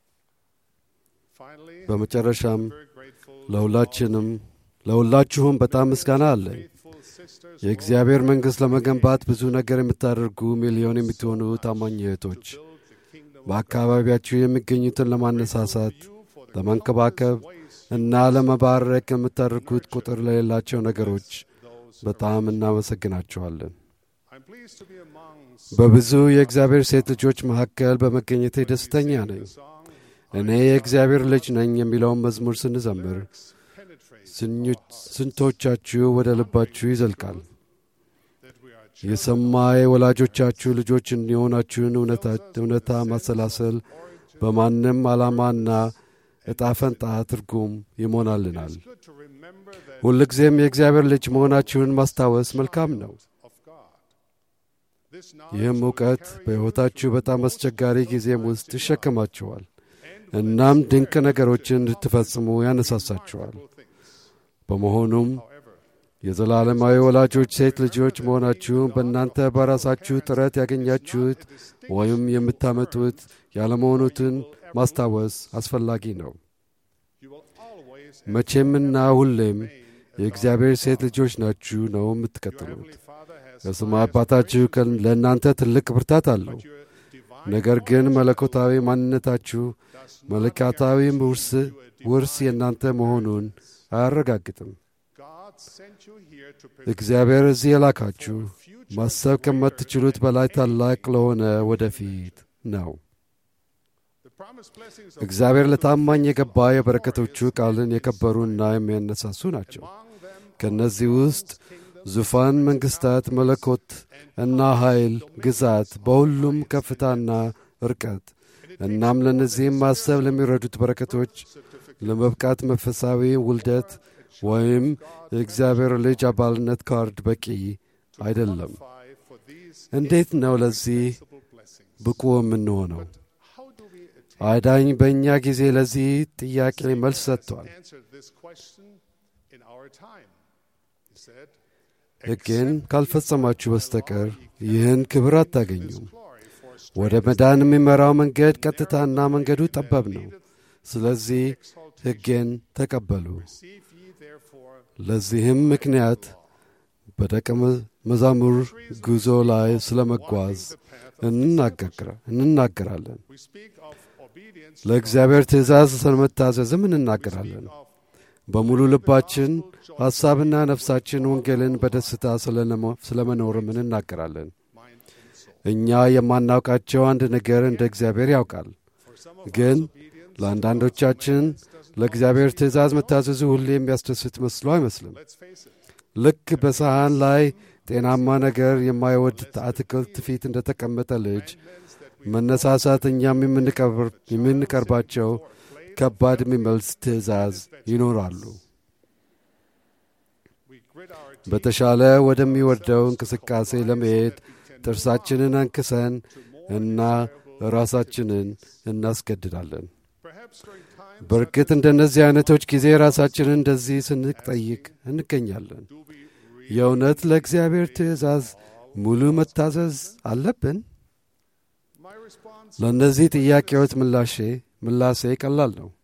Finally, በመጨረሻም very grateful ለሁላችንም ለሁላችሁም በጣም ምስጋና አለኝ። faithful sisters የእግዚአብሔር መንግሥት ለመገንባት ብዙ ነገር የምታደርጉ ሚሊዮን የምትሆኑ ታማኝ እህቶች build the kingdom በአካባቢያችሁ የሚገኙትን ለማነሳሳት፣ ለመንከባከብ እና ለመባረክ የምታደርጉት ቁጥር ለሌላቸው ነገሮች በጣም እናመሰግናችኋለን። I'm pleased to be amongst በብዙ የእግዚአብሔር ሴት ልጆች መካከል በመገኘቴ ደስተኛ ነኝ። song እኔ የእግዚአብሔር ልጅ ነኝ የሚለውን መዝሙር ስንዘምር penetrate ስኞ- ስንቶቻችሁ ወደ ልባችሁ ይዘልቃል። that we are የሰማይ ወላጆቻችሁ ልጆች እንዲሆናችሁን እውነታ- እውነታ ማሰላሰል በማንም ዓላማና ዕጣ ፈንታ ትርጉም ይሞናልናል። good to remember that ሁልጊዜም የእግዚአብሔር ልጅ መሆናችሁን ማስታወስ መልካም ነው። of God. This ይህም knowledge እውቀት በሕይወታችሁ በጣም አስቸጋሪ ጊዜም ውስጥ ይሸከማችኋል። እናም ድንቅ ነገሮችን እንድትፈጽሙ ያነሳሳችኋል። በመሆኑም የዘላለማዊ ወላጆች ሴት ልጆች መሆናችሁን በእናንተ በራሳችሁ ጥረት ያገኛችሁት ወይም የምታመጡት ያለመሆኑትን ማስታወስ አስፈላጊ ነው። you will always መቼምና ሁሌም የእግዚአብሔር ሴት ልጆች ናችሁ ነው የምትቀጥሉት። Father has በሰማይ አባታችሁ ከ- ለእናንተ ትልቅ ብርታት አለው። your divine ነገር ግን መለኮታዊ ማንነታችሁ መለኮታዊ ውርስ ውርስ የእናንተ መሆኑን አያረጋግጥም። God sent you here to እግዚአብሔር እዚህ የላካችሁ ማሰብ ከማትችሉት በላይ ታላቅ ለሆነ ወደፊት ነው። the promised blessings of እግዚአብሔር ለታማኝ የገባ የበረከቶቹ ቃልን የከበሩና የሚያነሳሱ ናቸው። ከእነዚህ ውስጥ ዙፋን፣ መንግሥታት፣ መለኮት እና ኃይል፣ ግዛት በሁሉም ከፍታና እርቀት እናም ለእነዚህም ማሰብ ለሚረዱት በረከቶች ለመብቃት መንፈሳዊ ውልደት ወይም የእግዚአብሔር ልጅ አባልነት ካርድ በቂ አይደለም። five for these እንዴት ነው ለዚህ blessings. ብቁ የምንሆነው? How do we አዳኝ በእኛ ጊዜ ለዚህ ጥያቄ መልስ ሰጥቷል። answer this question in our time? He said, ሕጌን ካልፈጸማችሁ በስተቀር ይህን ክብር አታገኙም። ወደ መዳን የሚመራው መንገድ ቀጥታና መንገዱ ጠባብ ነው። ስለዚህ ሕጌን ተቀበሉ። ለዚህም ምክንያት በደቀ መዛሙር ጉዞ ላይ ስለ መጓዝ እንናገራለን። ለእግዚአብሔር ትእዛዝ ስለመታዘዝም እንናገራለን። በሙሉ ልባችን ሐሳብና ነፍሳችን ወንጌልን በደስታ ስለ መኖርም እንናገራለን። እኛ የማናውቃቸው አንድ ነገር እንደ እግዚአብሔር ያውቃል። ግን ለአንዳንዶቻችን ለእግዚአብሔር ትእዛዝ መታዘዙ ሁሌ የሚያስደስት መስሎ አይመስልም። ልክ በሰሃን ላይ ጤናማ ነገር የማይወድ አትክልት ፊት እንደ ተቀመጠ ልጅ መነሳሳት እኛም የምንቀርባቸው ከባድ የሚመልስ ትእዛዝ ይኖራሉ። በተሻለ ወደሚወርደው እንቅስቃሴ ለመሄድ ጥርሳችንን አንክሰን እና ራሳችንን እናስገድዳለን። በእርግጥ እንደነዚህ አይነቶች ጊዜ ራሳችንን እንደዚህ ስንጠይቅ እንገኛለን። የእውነት ለእግዚአብሔር ትእዛዝ ሙሉ መታዘዝ አለብን? ለእነዚህ ጥያቄዎች ምላሼ ምላሴ ቀላል ነው።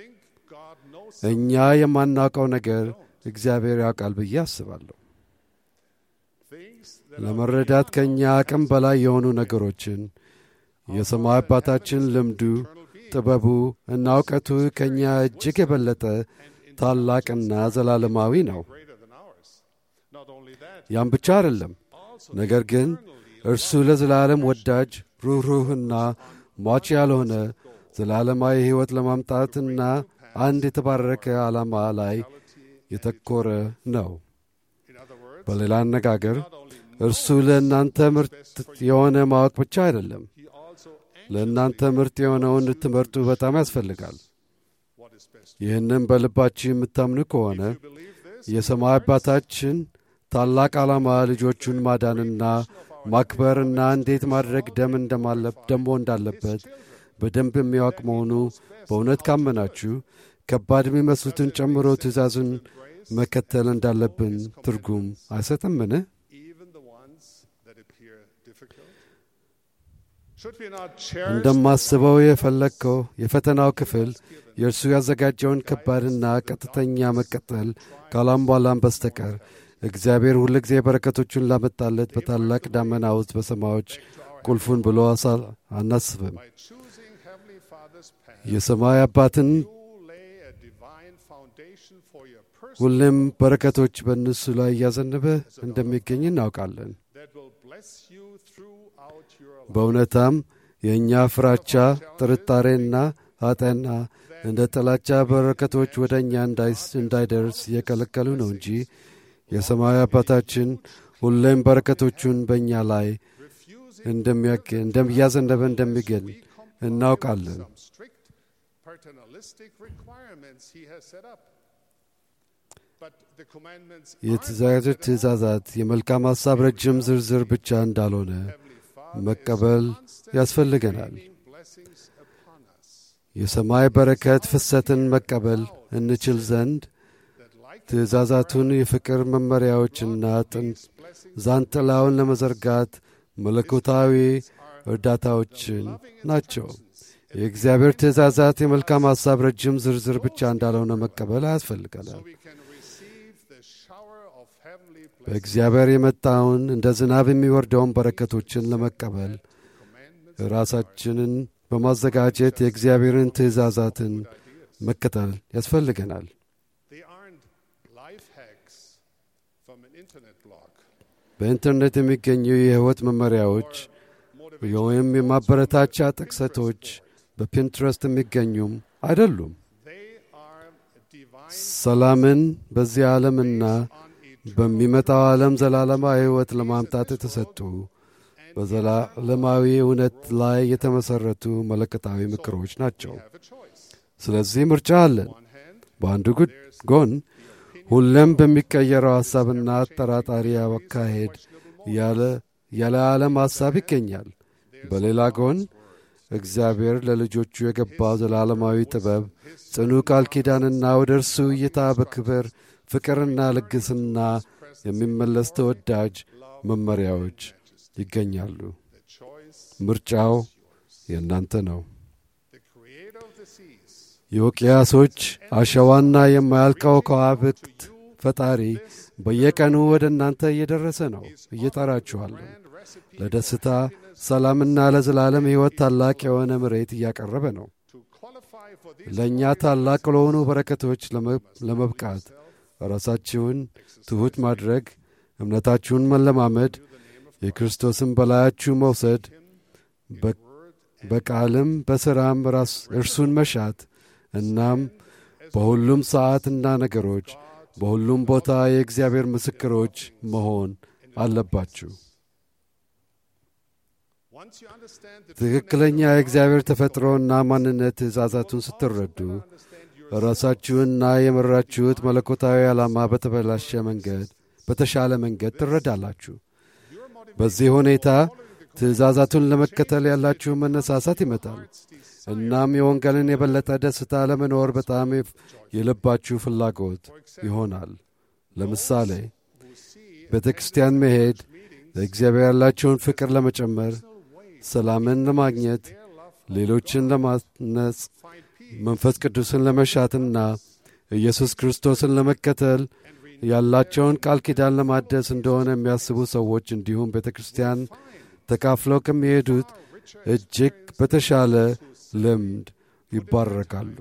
እኛ የማናውቀው ነገር እግዚአብሔር ያውቃል ብዬ አስባለሁ። ለመረዳት ከእኛ አቅም በላይ የሆኑ ነገሮችን የሰማይ አባታችን ልምዱ፣ ጥበቡ እና እውቀቱ ከእኛ እጅግ የበለጠ ታላቅና ዘላለማዊ ነው። ያም ብቻ አይደለም፣ ነገር ግን እርሱ ለዘላለም ወዳጅ ሩኅሩህና ሟች ያልሆነ ዘላለማዊ ሕይወት ለማምጣትና አንድ የተባረከ ዓላማ ላይ የተኮረ ነው። በሌላ አነጋገር እርሱ ለእናንተ ምርት የሆነ ማወቅ ብቻ አይደለም፣ ለእናንተ ምርት የሆነውን እንድትመርጡ በጣም ያስፈልጋል። ይህንም በልባችሁ የምታምኑ ከሆነ የሰማይ አባታችን ታላቅ ዓላማ ልጆቹን ማዳንና ማክበርና እንዴት ማድረግ ደም ደሞ እንዳለበት በደንብ የሚያውቅ መሆኑ በእውነት ካመናችሁ ከባድ የሚመስሉትን ጨምሮ ትእዛዙን መከተል እንዳለብን ትርጉም አይሰጥምን? እንደማስበው የፈለግከው የፈተናው ክፍል የእርሱ ያዘጋጀውን ከባድና ቀጥተኛ መቀጠል ካላሟላን በስተቀር እግዚአብሔር ሁልጊዜ በረከቶቹን ላመጣለት በታላቅ ዳመና ውስጥ በሰማዮች ቁልፉን ብሎ አናስብም። የሰማይ አባትን ሁሌም በረከቶች በእነሱ ላይ እያዘነበ እንደሚገኝ እናውቃለን። በእውነታም የእኛ ፍራቻ፣ ጥርጣሬና ኃጢአና እንደ ጥላቻ በረከቶች ወደ እኛ እንዳይደርስ እየከለከሉ ነው እንጂ የሰማይ አባታችን ሁሌም በረከቶቹን በእኛ ላይ እንደሚያዘነበ እንደሚገኝ እናውቃለን። የተዘጋጁት ትእዛዛት የመልካም ሐሳብ ረጅም ዝርዝር ብቻ እንዳልሆነ መቀበል ያስፈልገናል። የሰማይ በረከት ፍሰትን መቀበል እንችል ዘንድ ትእዛዛቱን የፍቅር መመሪያዎችና ዛንጥላውን ለመዘርጋት መለኮታዊ እርዳታዎችን ናቸው። የእግዚአብሔር ትእዛዛት የመልካም ሐሳብ ረጅም ዝርዝር ብቻ እንዳልሆነ መቀበል ያስፈልገናል። በእግዚአብሔር የመጣውን እንደ ዝናብ የሚወርደውን በረከቶችን ለመቀበል ራሳችንን በማዘጋጀት የእግዚአብሔርን ትእዛዛትን መከተል ያስፈልገናል። በኢንተርኔት የሚገኙ የሕይወት መመሪያዎች ወይም የማበረታቻ ጥቅሰቶች በፒንትረስት የሚገኙም አይደሉም። ሰላምን በዚህ ዓለምና በሚመጣው ዓለም ዘላለማዊ ሕይወት ለማምጣት የተሰጡ በዘላለማዊ እውነት ላይ የተመሠረቱ መለከታዊ ምክሮች ናቸው። ስለዚህ ምርጫ አለን። በአንዱ ጎን ሁሌም በሚቀየረው ሐሳብና አጠራጣሪ አካሄድ ያለ ዓለም ሐሳብ ይገኛል። በሌላ ጎን እግዚአብሔር ለልጆቹ የገባው ዘላለማዊ ጥበብ፣ ጽኑ ቃል ኪዳንና ወደ እርሱ እይታ በክብር ፍቅርና ልግስና የሚመለስ ተወዳጅ መመሪያዎች ይገኛሉ። ምርጫው የእናንተ ነው። የውቅያሶች አሸዋና የማያልቀው ከዋክብት ፈጣሪ በየቀኑ ወደ እናንተ እየደረሰ ነው። እየጠራችኋለሁ። ለደስታ ሰላምና ለዘላለም ሕይወት ታላቅ የሆነ መሬት እያቀረበ ነው። ለእኛ ታላቅ ለሆኑ በረከቶች ለመብቃት ራሳችሁን ትሑት ማድረግ፣ እምነታችሁን መለማመድ፣ የክርስቶስን በላያችሁ መውሰድ፣ በቃልም በሥራም ራስ እርሱን መሻት እናም በሁሉም ሰዓትና ነገሮች በሁሉም ቦታ የእግዚአብሔር ምስክሮች መሆን አለባችሁ። ትክክለኛ የእግዚአብሔር ተፈጥሮና ማንነት ትእዛዛቱን ስትረዱ ራሳችሁንና የመራችሁት መለኮታዊ ዓላማ በተበላሸ መንገድ በተሻለ መንገድ ትረዳላችሁ። በዚህ ሁኔታ ትእዛዛቱን ለመከተል ያላችሁ መነሳሳት ይመጣል። እናም የወንጌልን የበለጠ ደስታ ለመኖር በጣም የልባችሁ ፍላጎት ይሆናል። ለምሳሌ ቤተ ክርስቲያን መሄድ ለእግዚአብሔር ያላቸውን ፍቅር ለመጨመር፣ ሰላምን ለማግኘት፣ ሌሎችን ለማነጽ፣ መንፈስ ቅዱስን ለመሻትና ኢየሱስ ክርስቶስን ለመከተል ያላቸውን ቃል ኪዳን ለማደስ እንደሆነ የሚያስቡ ሰዎች እንዲሁም ቤተ ክርስቲያን ተካፍለው ከሚሄዱት እጅግ በተሻለ ልምድ ይባረካሉ።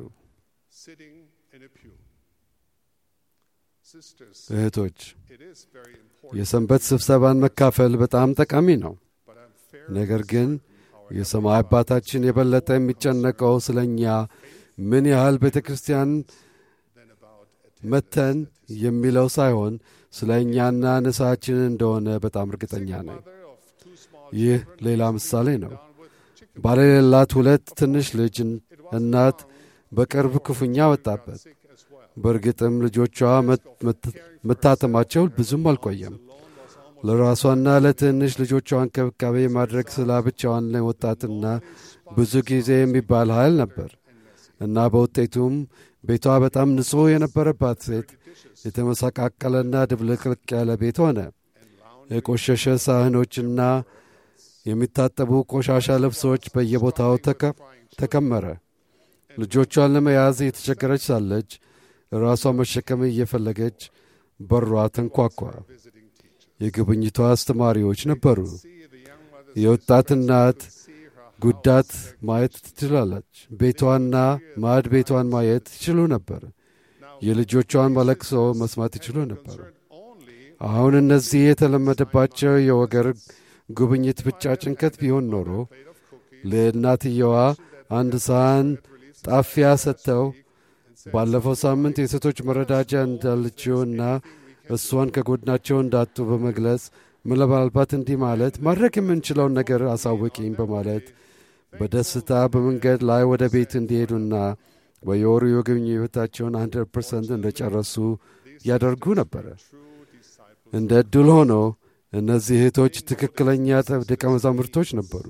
እህቶች፣ የሰንበት ስብሰባን መካፈል በጣም ጠቃሚ ነው። ነገር ግን የሰማይ አባታችን የበለጠ የሚጨነቀው ስለ እኛ ምን ያህል ቤተ ክርስቲያን መተን የሚለው ሳይሆን ስለ እኛና ንስሐችን እንደሆነ በጣም እርግጠኛ ነኝ። ይህ ሌላ ምሳሌ ነው። ባለሌላት ሁለት ትንሽ ልጅ እናት በቅርብ ክፉኛ ወጣበት። በእርግጥም ልጆቿ መታተማቸው ብዙም አልቆየም። ለራሷና ለትንሽ ልጆቿ እንክብካቤ ማድረግ ስላ ብቻዋን ለወጣትና ብዙ ጊዜ የሚባል ኃይል ነበር እና በውጤቱም ቤቷ በጣም ንጹሕ የነበረባት ሴት የተመሰቃቀለና ድብልቅልቅ ያለ ቤት ሆነ። የቆሸሸ ሳህኖችና የሚታጠቡ ቆሻሻ ልብሶች በየቦታው ተከመረ። ልጆቿን ለመያዝ የተቸገረች ሳለች ራሷ መሸከም እየፈለገች በሯ ተንኳኳ። የጉብኝቷ አስተማሪዎች ነበሩ። የወጣት እናት ጉዳት ማየት ትችላለች። ቤቷና ማዕድ ቤቷን ማየት ይችሉ ነበር። የልጆቿን መለቅሶ መስማት ይችሉ ነበር። አሁን እነዚህ የተለመደባቸው የወገር ጉብኝት ብቻ ጭንቀት ቢሆን ኖሮ ለእናትየዋ አንድ ሳህን ጣፊያ ሰጥተው ባለፈው ሳምንት የሴቶች መረዳጃ እንዳለችውና እሷን ከጎድናቸው እንዳጡ በመግለጽ ምናልባት እንዲህ ማለት ማድረግ የምንችለውን ነገር አሳውቂኝ በማለት በደስታ በመንገድ ላይ ወደ ቤት እንዲሄዱና በየወሩ የግንኙነታቸውን 100 ፐርሰንት እንደጨረሱ ያደርጉ ነበረ። እንደ ዕድል ሆኖ እነዚህ እህቶች ትክክለኛ ደቀ መዛሙርቶች ነበሩ።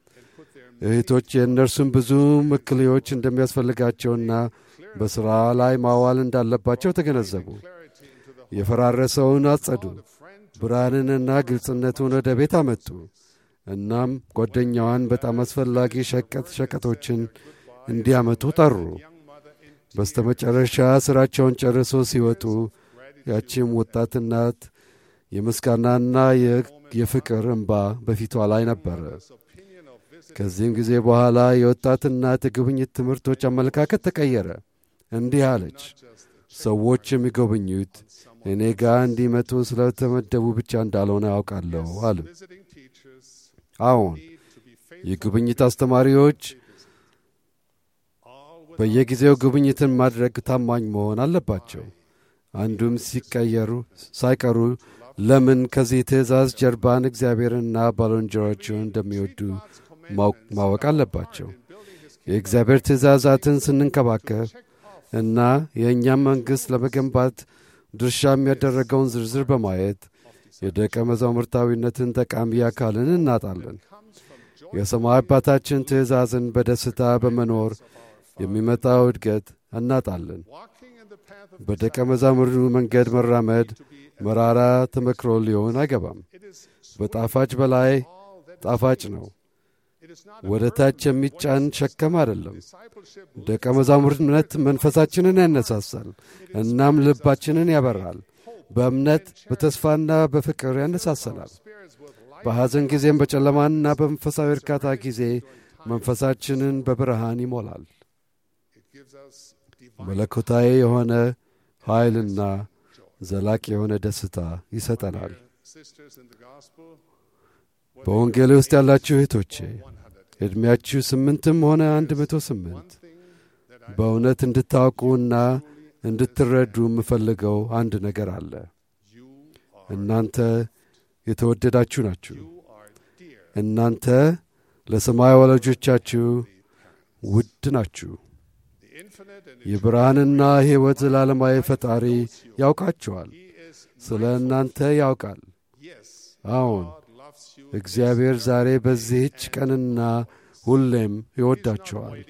እህቶች የእነርሱም ብዙ ምክልዮች እንደሚያስፈልጋቸውና በሥራ ላይ ማዋል እንዳለባቸው ተገነዘቡ። የፈራረሰውን አጸዱ፣ ብርሃንንና ግልጽነቱን ወደ ቤት አመጡ። እናም ጓደኛዋን በጣም አስፈላጊ ሸቀጥ ሸቀጦችን እንዲያመጡ ጠሩ። በስተ መጨረሻ ሥራቸውን ጨርሶ ሲወጡ ያቺም ወጣት እናት የምስጋናና የፍቅር እንባ በፊቷ ላይ ነበረ። ከዚህም ጊዜ በኋላ የወጣት እናት የጉብኝት ትምህርቶች አመለካከት ተቀየረ። እንዲህ አለች፣ ሰዎች የሚጎበኙት እኔ ጋር እንዲመጡ ስለተመደቡ ብቻ እንዳልሆነ አውቃለሁ አሉ። አዎን የጉብኝት አስተማሪዎች በየጊዜው ጉብኝትን ማድረግ ታማኝ መሆን አለባቸው። አንዱም ሲቀየሩ ሳይቀሩ ለምን ከዚህ ትእዛዝ ጀርባን እግዚአብሔርንና ባልንጀሮቹን እንደሚወዱ ማወቅ አለባቸው። የእግዚአብሔር ትእዛዛትን ስንንከባከብ እና የእኛም መንግሥት ለመገንባት ድርሻ የሚያደረገውን ዝርዝር በማየት የደቀ መዛሙርታዊነትን ጠቃሚ አካልን እናጣለን። የሰማይ አባታችን ትእዛዝን በደስታ በመኖር የሚመጣው እድገት እናጣለን። በደቀ መዛሙርቱ መንገድ መራመድ መራራ ተመክሮ ሊሆን አይገባም። በጣፋጭ በላይ ጣፋጭ ነው። ወደ ታች የሚጫን ሸከም አይደለም። ደቀ መዛሙርትነት መንፈሳችንን ያነሳሳል፣ እናም ልባችንን ያበራል። በእምነት በተስፋና በፍቅር ያነሳሰናል። በሐዘን ጊዜም በጨለማና በመንፈሳዊ እርካታ ጊዜ መንፈሳችንን በብርሃን ይሞላል። መለኮታዊ የሆነ ኃይልና ዘላቂ የሆነ ደስታ ይሰጠናል። በወንጌል ውስጥ ያላችሁ እህቶቼ ዕድሜያችሁ ስምንትም ሆነ አንድ መቶ ስምንት በእውነት እንድታውቁና እንድትረዱ የምፈልገው አንድ ነገር አለ። እናንተ የተወደዳችሁ ናችሁ። እናንተ ለሰማይ ወላጆቻችሁ ውድ ናችሁ። የብርሃንና ሕይወት ዘላለማዊ ፈጣሪ ያውቃችኋል። ስለ እናንተ ያውቃል። አዎን እግዚአብሔር ዛሬ በዚህች ቀንና ሁሌም ይወዳችኋል።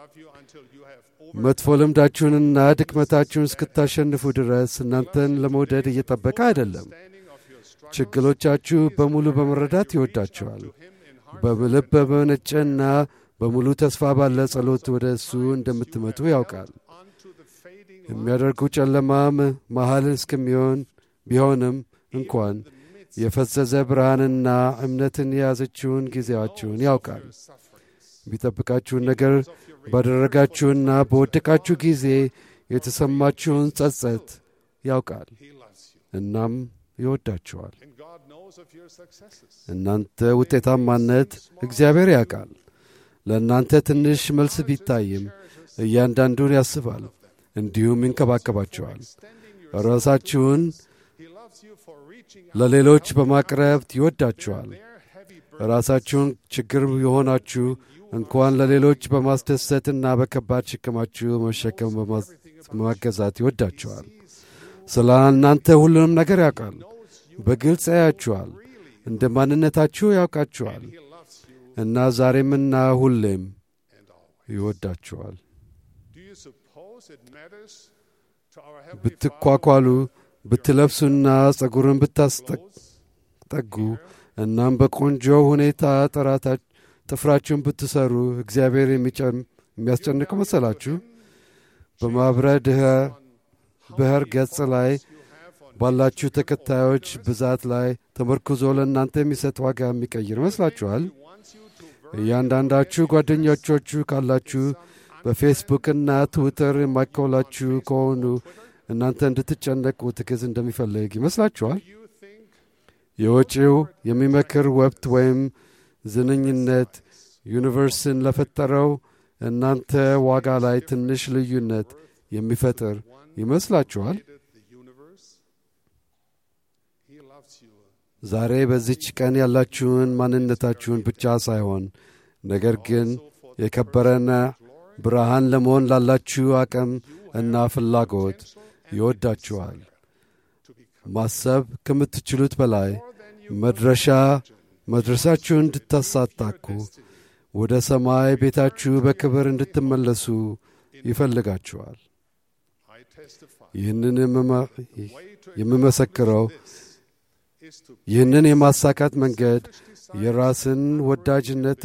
መጥፎ ልምዳችሁንና ድክመታችሁን እስክታሸንፉ ድረስ እናንተን ለመውደድ እየጠበቀ አይደለም። ችግሮቻችሁ በሙሉ በመረዳት ይወዳችኋል። በልብ በመነጨና በሙሉ ተስፋ ባለ ጸሎት ወደ እሱ እንደምትመጡ ያውቃል። የሚያደርጉ ጨለማ መሃል እስከሚሆን ቢሆንም እንኳን የፈዘዘ ብርሃንና እምነትን የያዘችውን ጊዜያችሁን ያውቃል። ቢጠብቃችሁን ነገር ባደረጋችሁና በወደቃችሁ ጊዜ የተሰማችሁን ጸጸት ያውቃል። እናም ይወዳችኋል። እናንተ ውጤታማነት እግዚአብሔር ያውቃል። ለእናንተ ትንሽ መልስ ቢታይም እያንዳንዱን ያስባል፣ እንዲሁም ይንከባከባቸዋል። ራሳችሁን ለሌሎች በማቅረብ ይወዳችኋል። ራሳችሁን ችግር የሆናችሁ እንኳን ለሌሎች በማስደሰትና በከባድ ሸክማችሁ መሸከም በማገዛት ይወዳችኋል። ስለ እናንተ ሁሉንም ነገር ያውቃል። በግልጽ ያያችኋል። እንደ ማንነታችሁ ያውቃችኋል እና ዛሬምና ሁሌም ይወዳችኋል። ብትኳኳሉ፣ ብትለብሱና ጸጉርን ብታስጠጉ እናም በቆንጆ ሁኔታ ጥራታ ጥፍራችሁን ብትሰሩ እግዚአብሔር የሚያስጨንቅ መሰላችሁ? በማኅበረ ብሔር ገጽ ላይ ባላችሁ ተከታዮች ብዛት ላይ ተመርኩዞ ለእናንተ የሚሰጥ ዋጋ የሚቀይር ይመስላችኋል? እያንዳንዳችሁ ጓደኞቻችሁ ካላችሁ በፌስቡክና ትዊተር የማይከውላችሁ ከሆኑ እናንተ እንድትጨነቁ ትክዝ እንደሚፈልግ ይመስላችኋል? የወጪው የሚመክር ወብት ወይም ዝንኝነት ዩኒቨርስን ለፈጠረው እናንተ ዋጋ ላይ ትንሽ ልዩነት የሚፈጥር ይመስላችኋል? ዛሬ በዚች ቀን ያላችሁን ማንነታችሁን ብቻ ሳይሆን ነገር ግን የከበረና ብርሃን ለመሆን ላላችሁ አቅም እና ፍላጎት ይወዳችኋል። ማሰብ ከምትችሉት በላይ መድረሻ መድረሳችሁን እንድታሳታኩ ወደ ሰማይ ቤታችሁ በክብር እንድትመለሱ ይፈልጋችኋል። ይህንን የምመሰክረው ይህንን የማሳካት መንገድ የራስን ወዳጅነት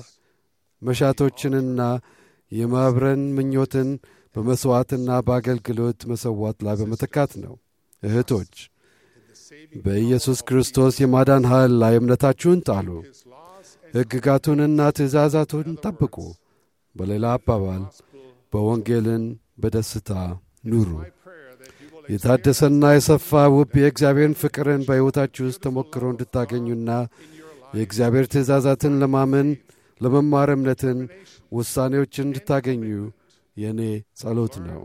መሻቶችንና የማብረን ምኞትን በመሥዋዕትና በአገልግሎት መሰዋት ላይ በመተካት ነው። እህቶች በኢየሱስ ክርስቶስ የማዳን ኃይል ላይ እምነታችሁን ጣሉ። ሕግጋቱንና ትእዛዛቱን ጠብቁ። በሌላ አባባል በወንጌልን በደስታ ኑሩ። የታደሰና የሰፋ ውብ የእግዚአብሔርን ፍቅርን በሕይወታችሁ ውስጥ ተሞክሮ እንድታገኙና የእግዚአብሔር ትእዛዛትን ለማመን ለመማር እምነትን ውሳኔዎችን እንድታገኙ የእኔ ጸሎት ነው።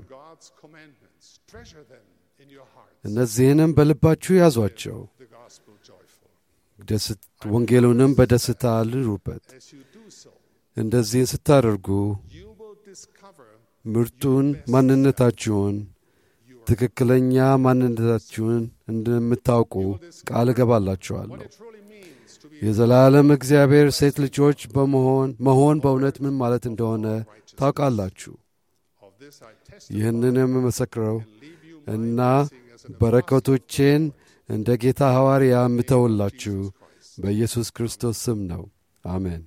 እነዚህንም በልባችሁ ያዟቸው፣ ወንጌሉንም በደስታ ልሩበት። እንደዚህ ስታደርጉ ምርጡን ማንነታችሁን ትክክለኛ ማንነታችሁን እንደምታውቁ ቃል እገባላችኋለሁ። የዘላለም እግዚአብሔር ሴት ልጆች በመሆን መሆን በእውነት ምን ማለት እንደሆነ ታውቃላችሁ። ይህንንም መሰክረው እና በረከቶቼን እንደ ጌታ ሐዋርያ የምተውላችሁ በኢየሱስ ክርስቶስ ስም ነው። አሜን።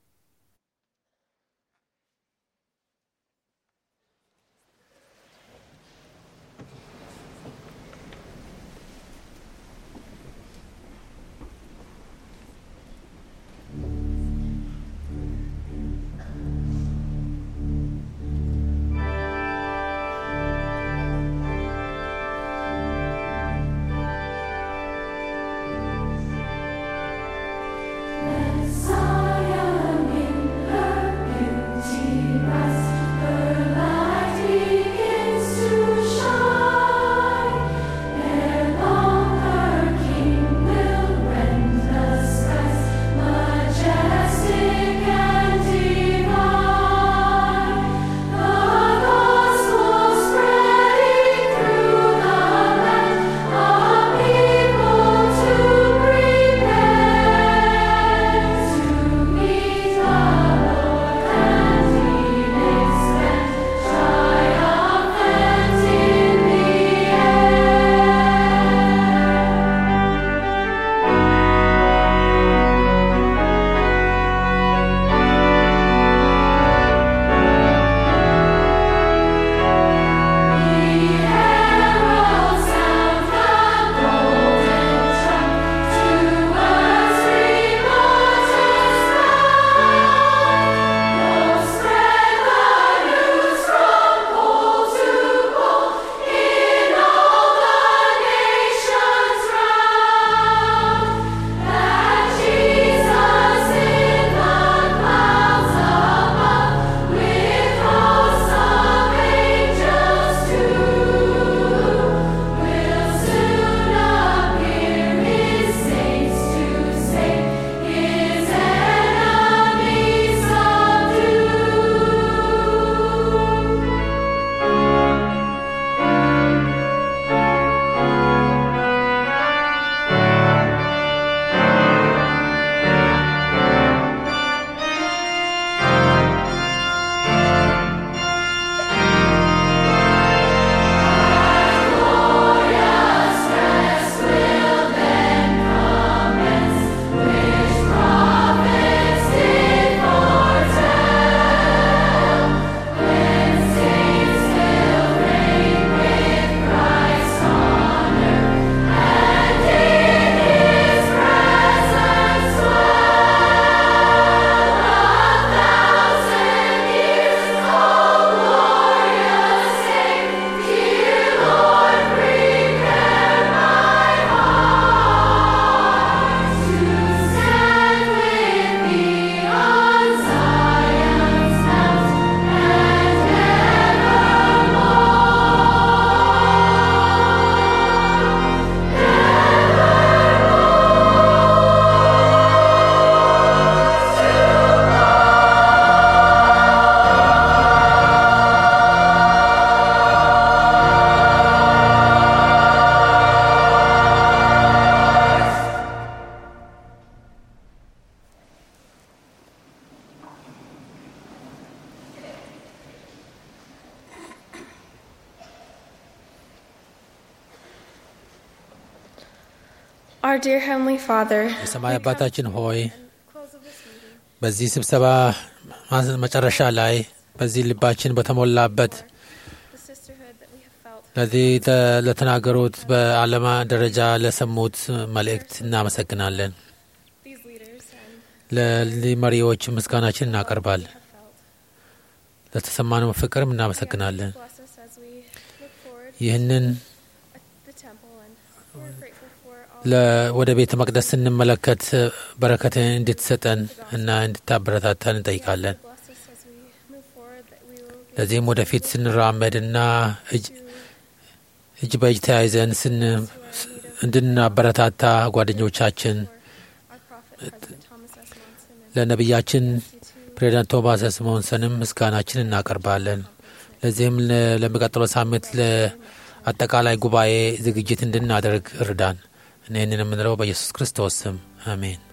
Our dear Heavenly Father, የሰማይ አባታችን ሆይ በዚህ ስብሰባ መጨረሻ ላይ በዚህ ልባችን በተሞላበት ለዚህ ለተናገሩት በዓለማ ደረጃ ለሰሙት መልእክት እናመሰግናለን። ለዚህ መሪዎች ምስጋናችን እናቀርባለን። ለተሰማነው ፍቅርም እናመሰግናለን። ይህንን ወደ ቤተ መቅደስ ስንመለከት በረከትን እንድትሰጠን እና እንድታበረታታን እንጠይቃለን። ለዚህም ወደፊት ስንራመድ እና እጅ በእጅ ተያይዘን እንድናበረታታ ጓደኞቻችን ለነቢያችን ፕሬዚዳንት ቶማስ ስሞንሰንም ምስጋናችን እናቀርባለን። ለዚህም ለሚቀጥለው ሳምንት ለአጠቃላይ ጉባኤ ዝግጅት እንድናደርግ እርዳን። እኔንን የምንለው በኢየሱስ ክርስቶስ ስም አሜን።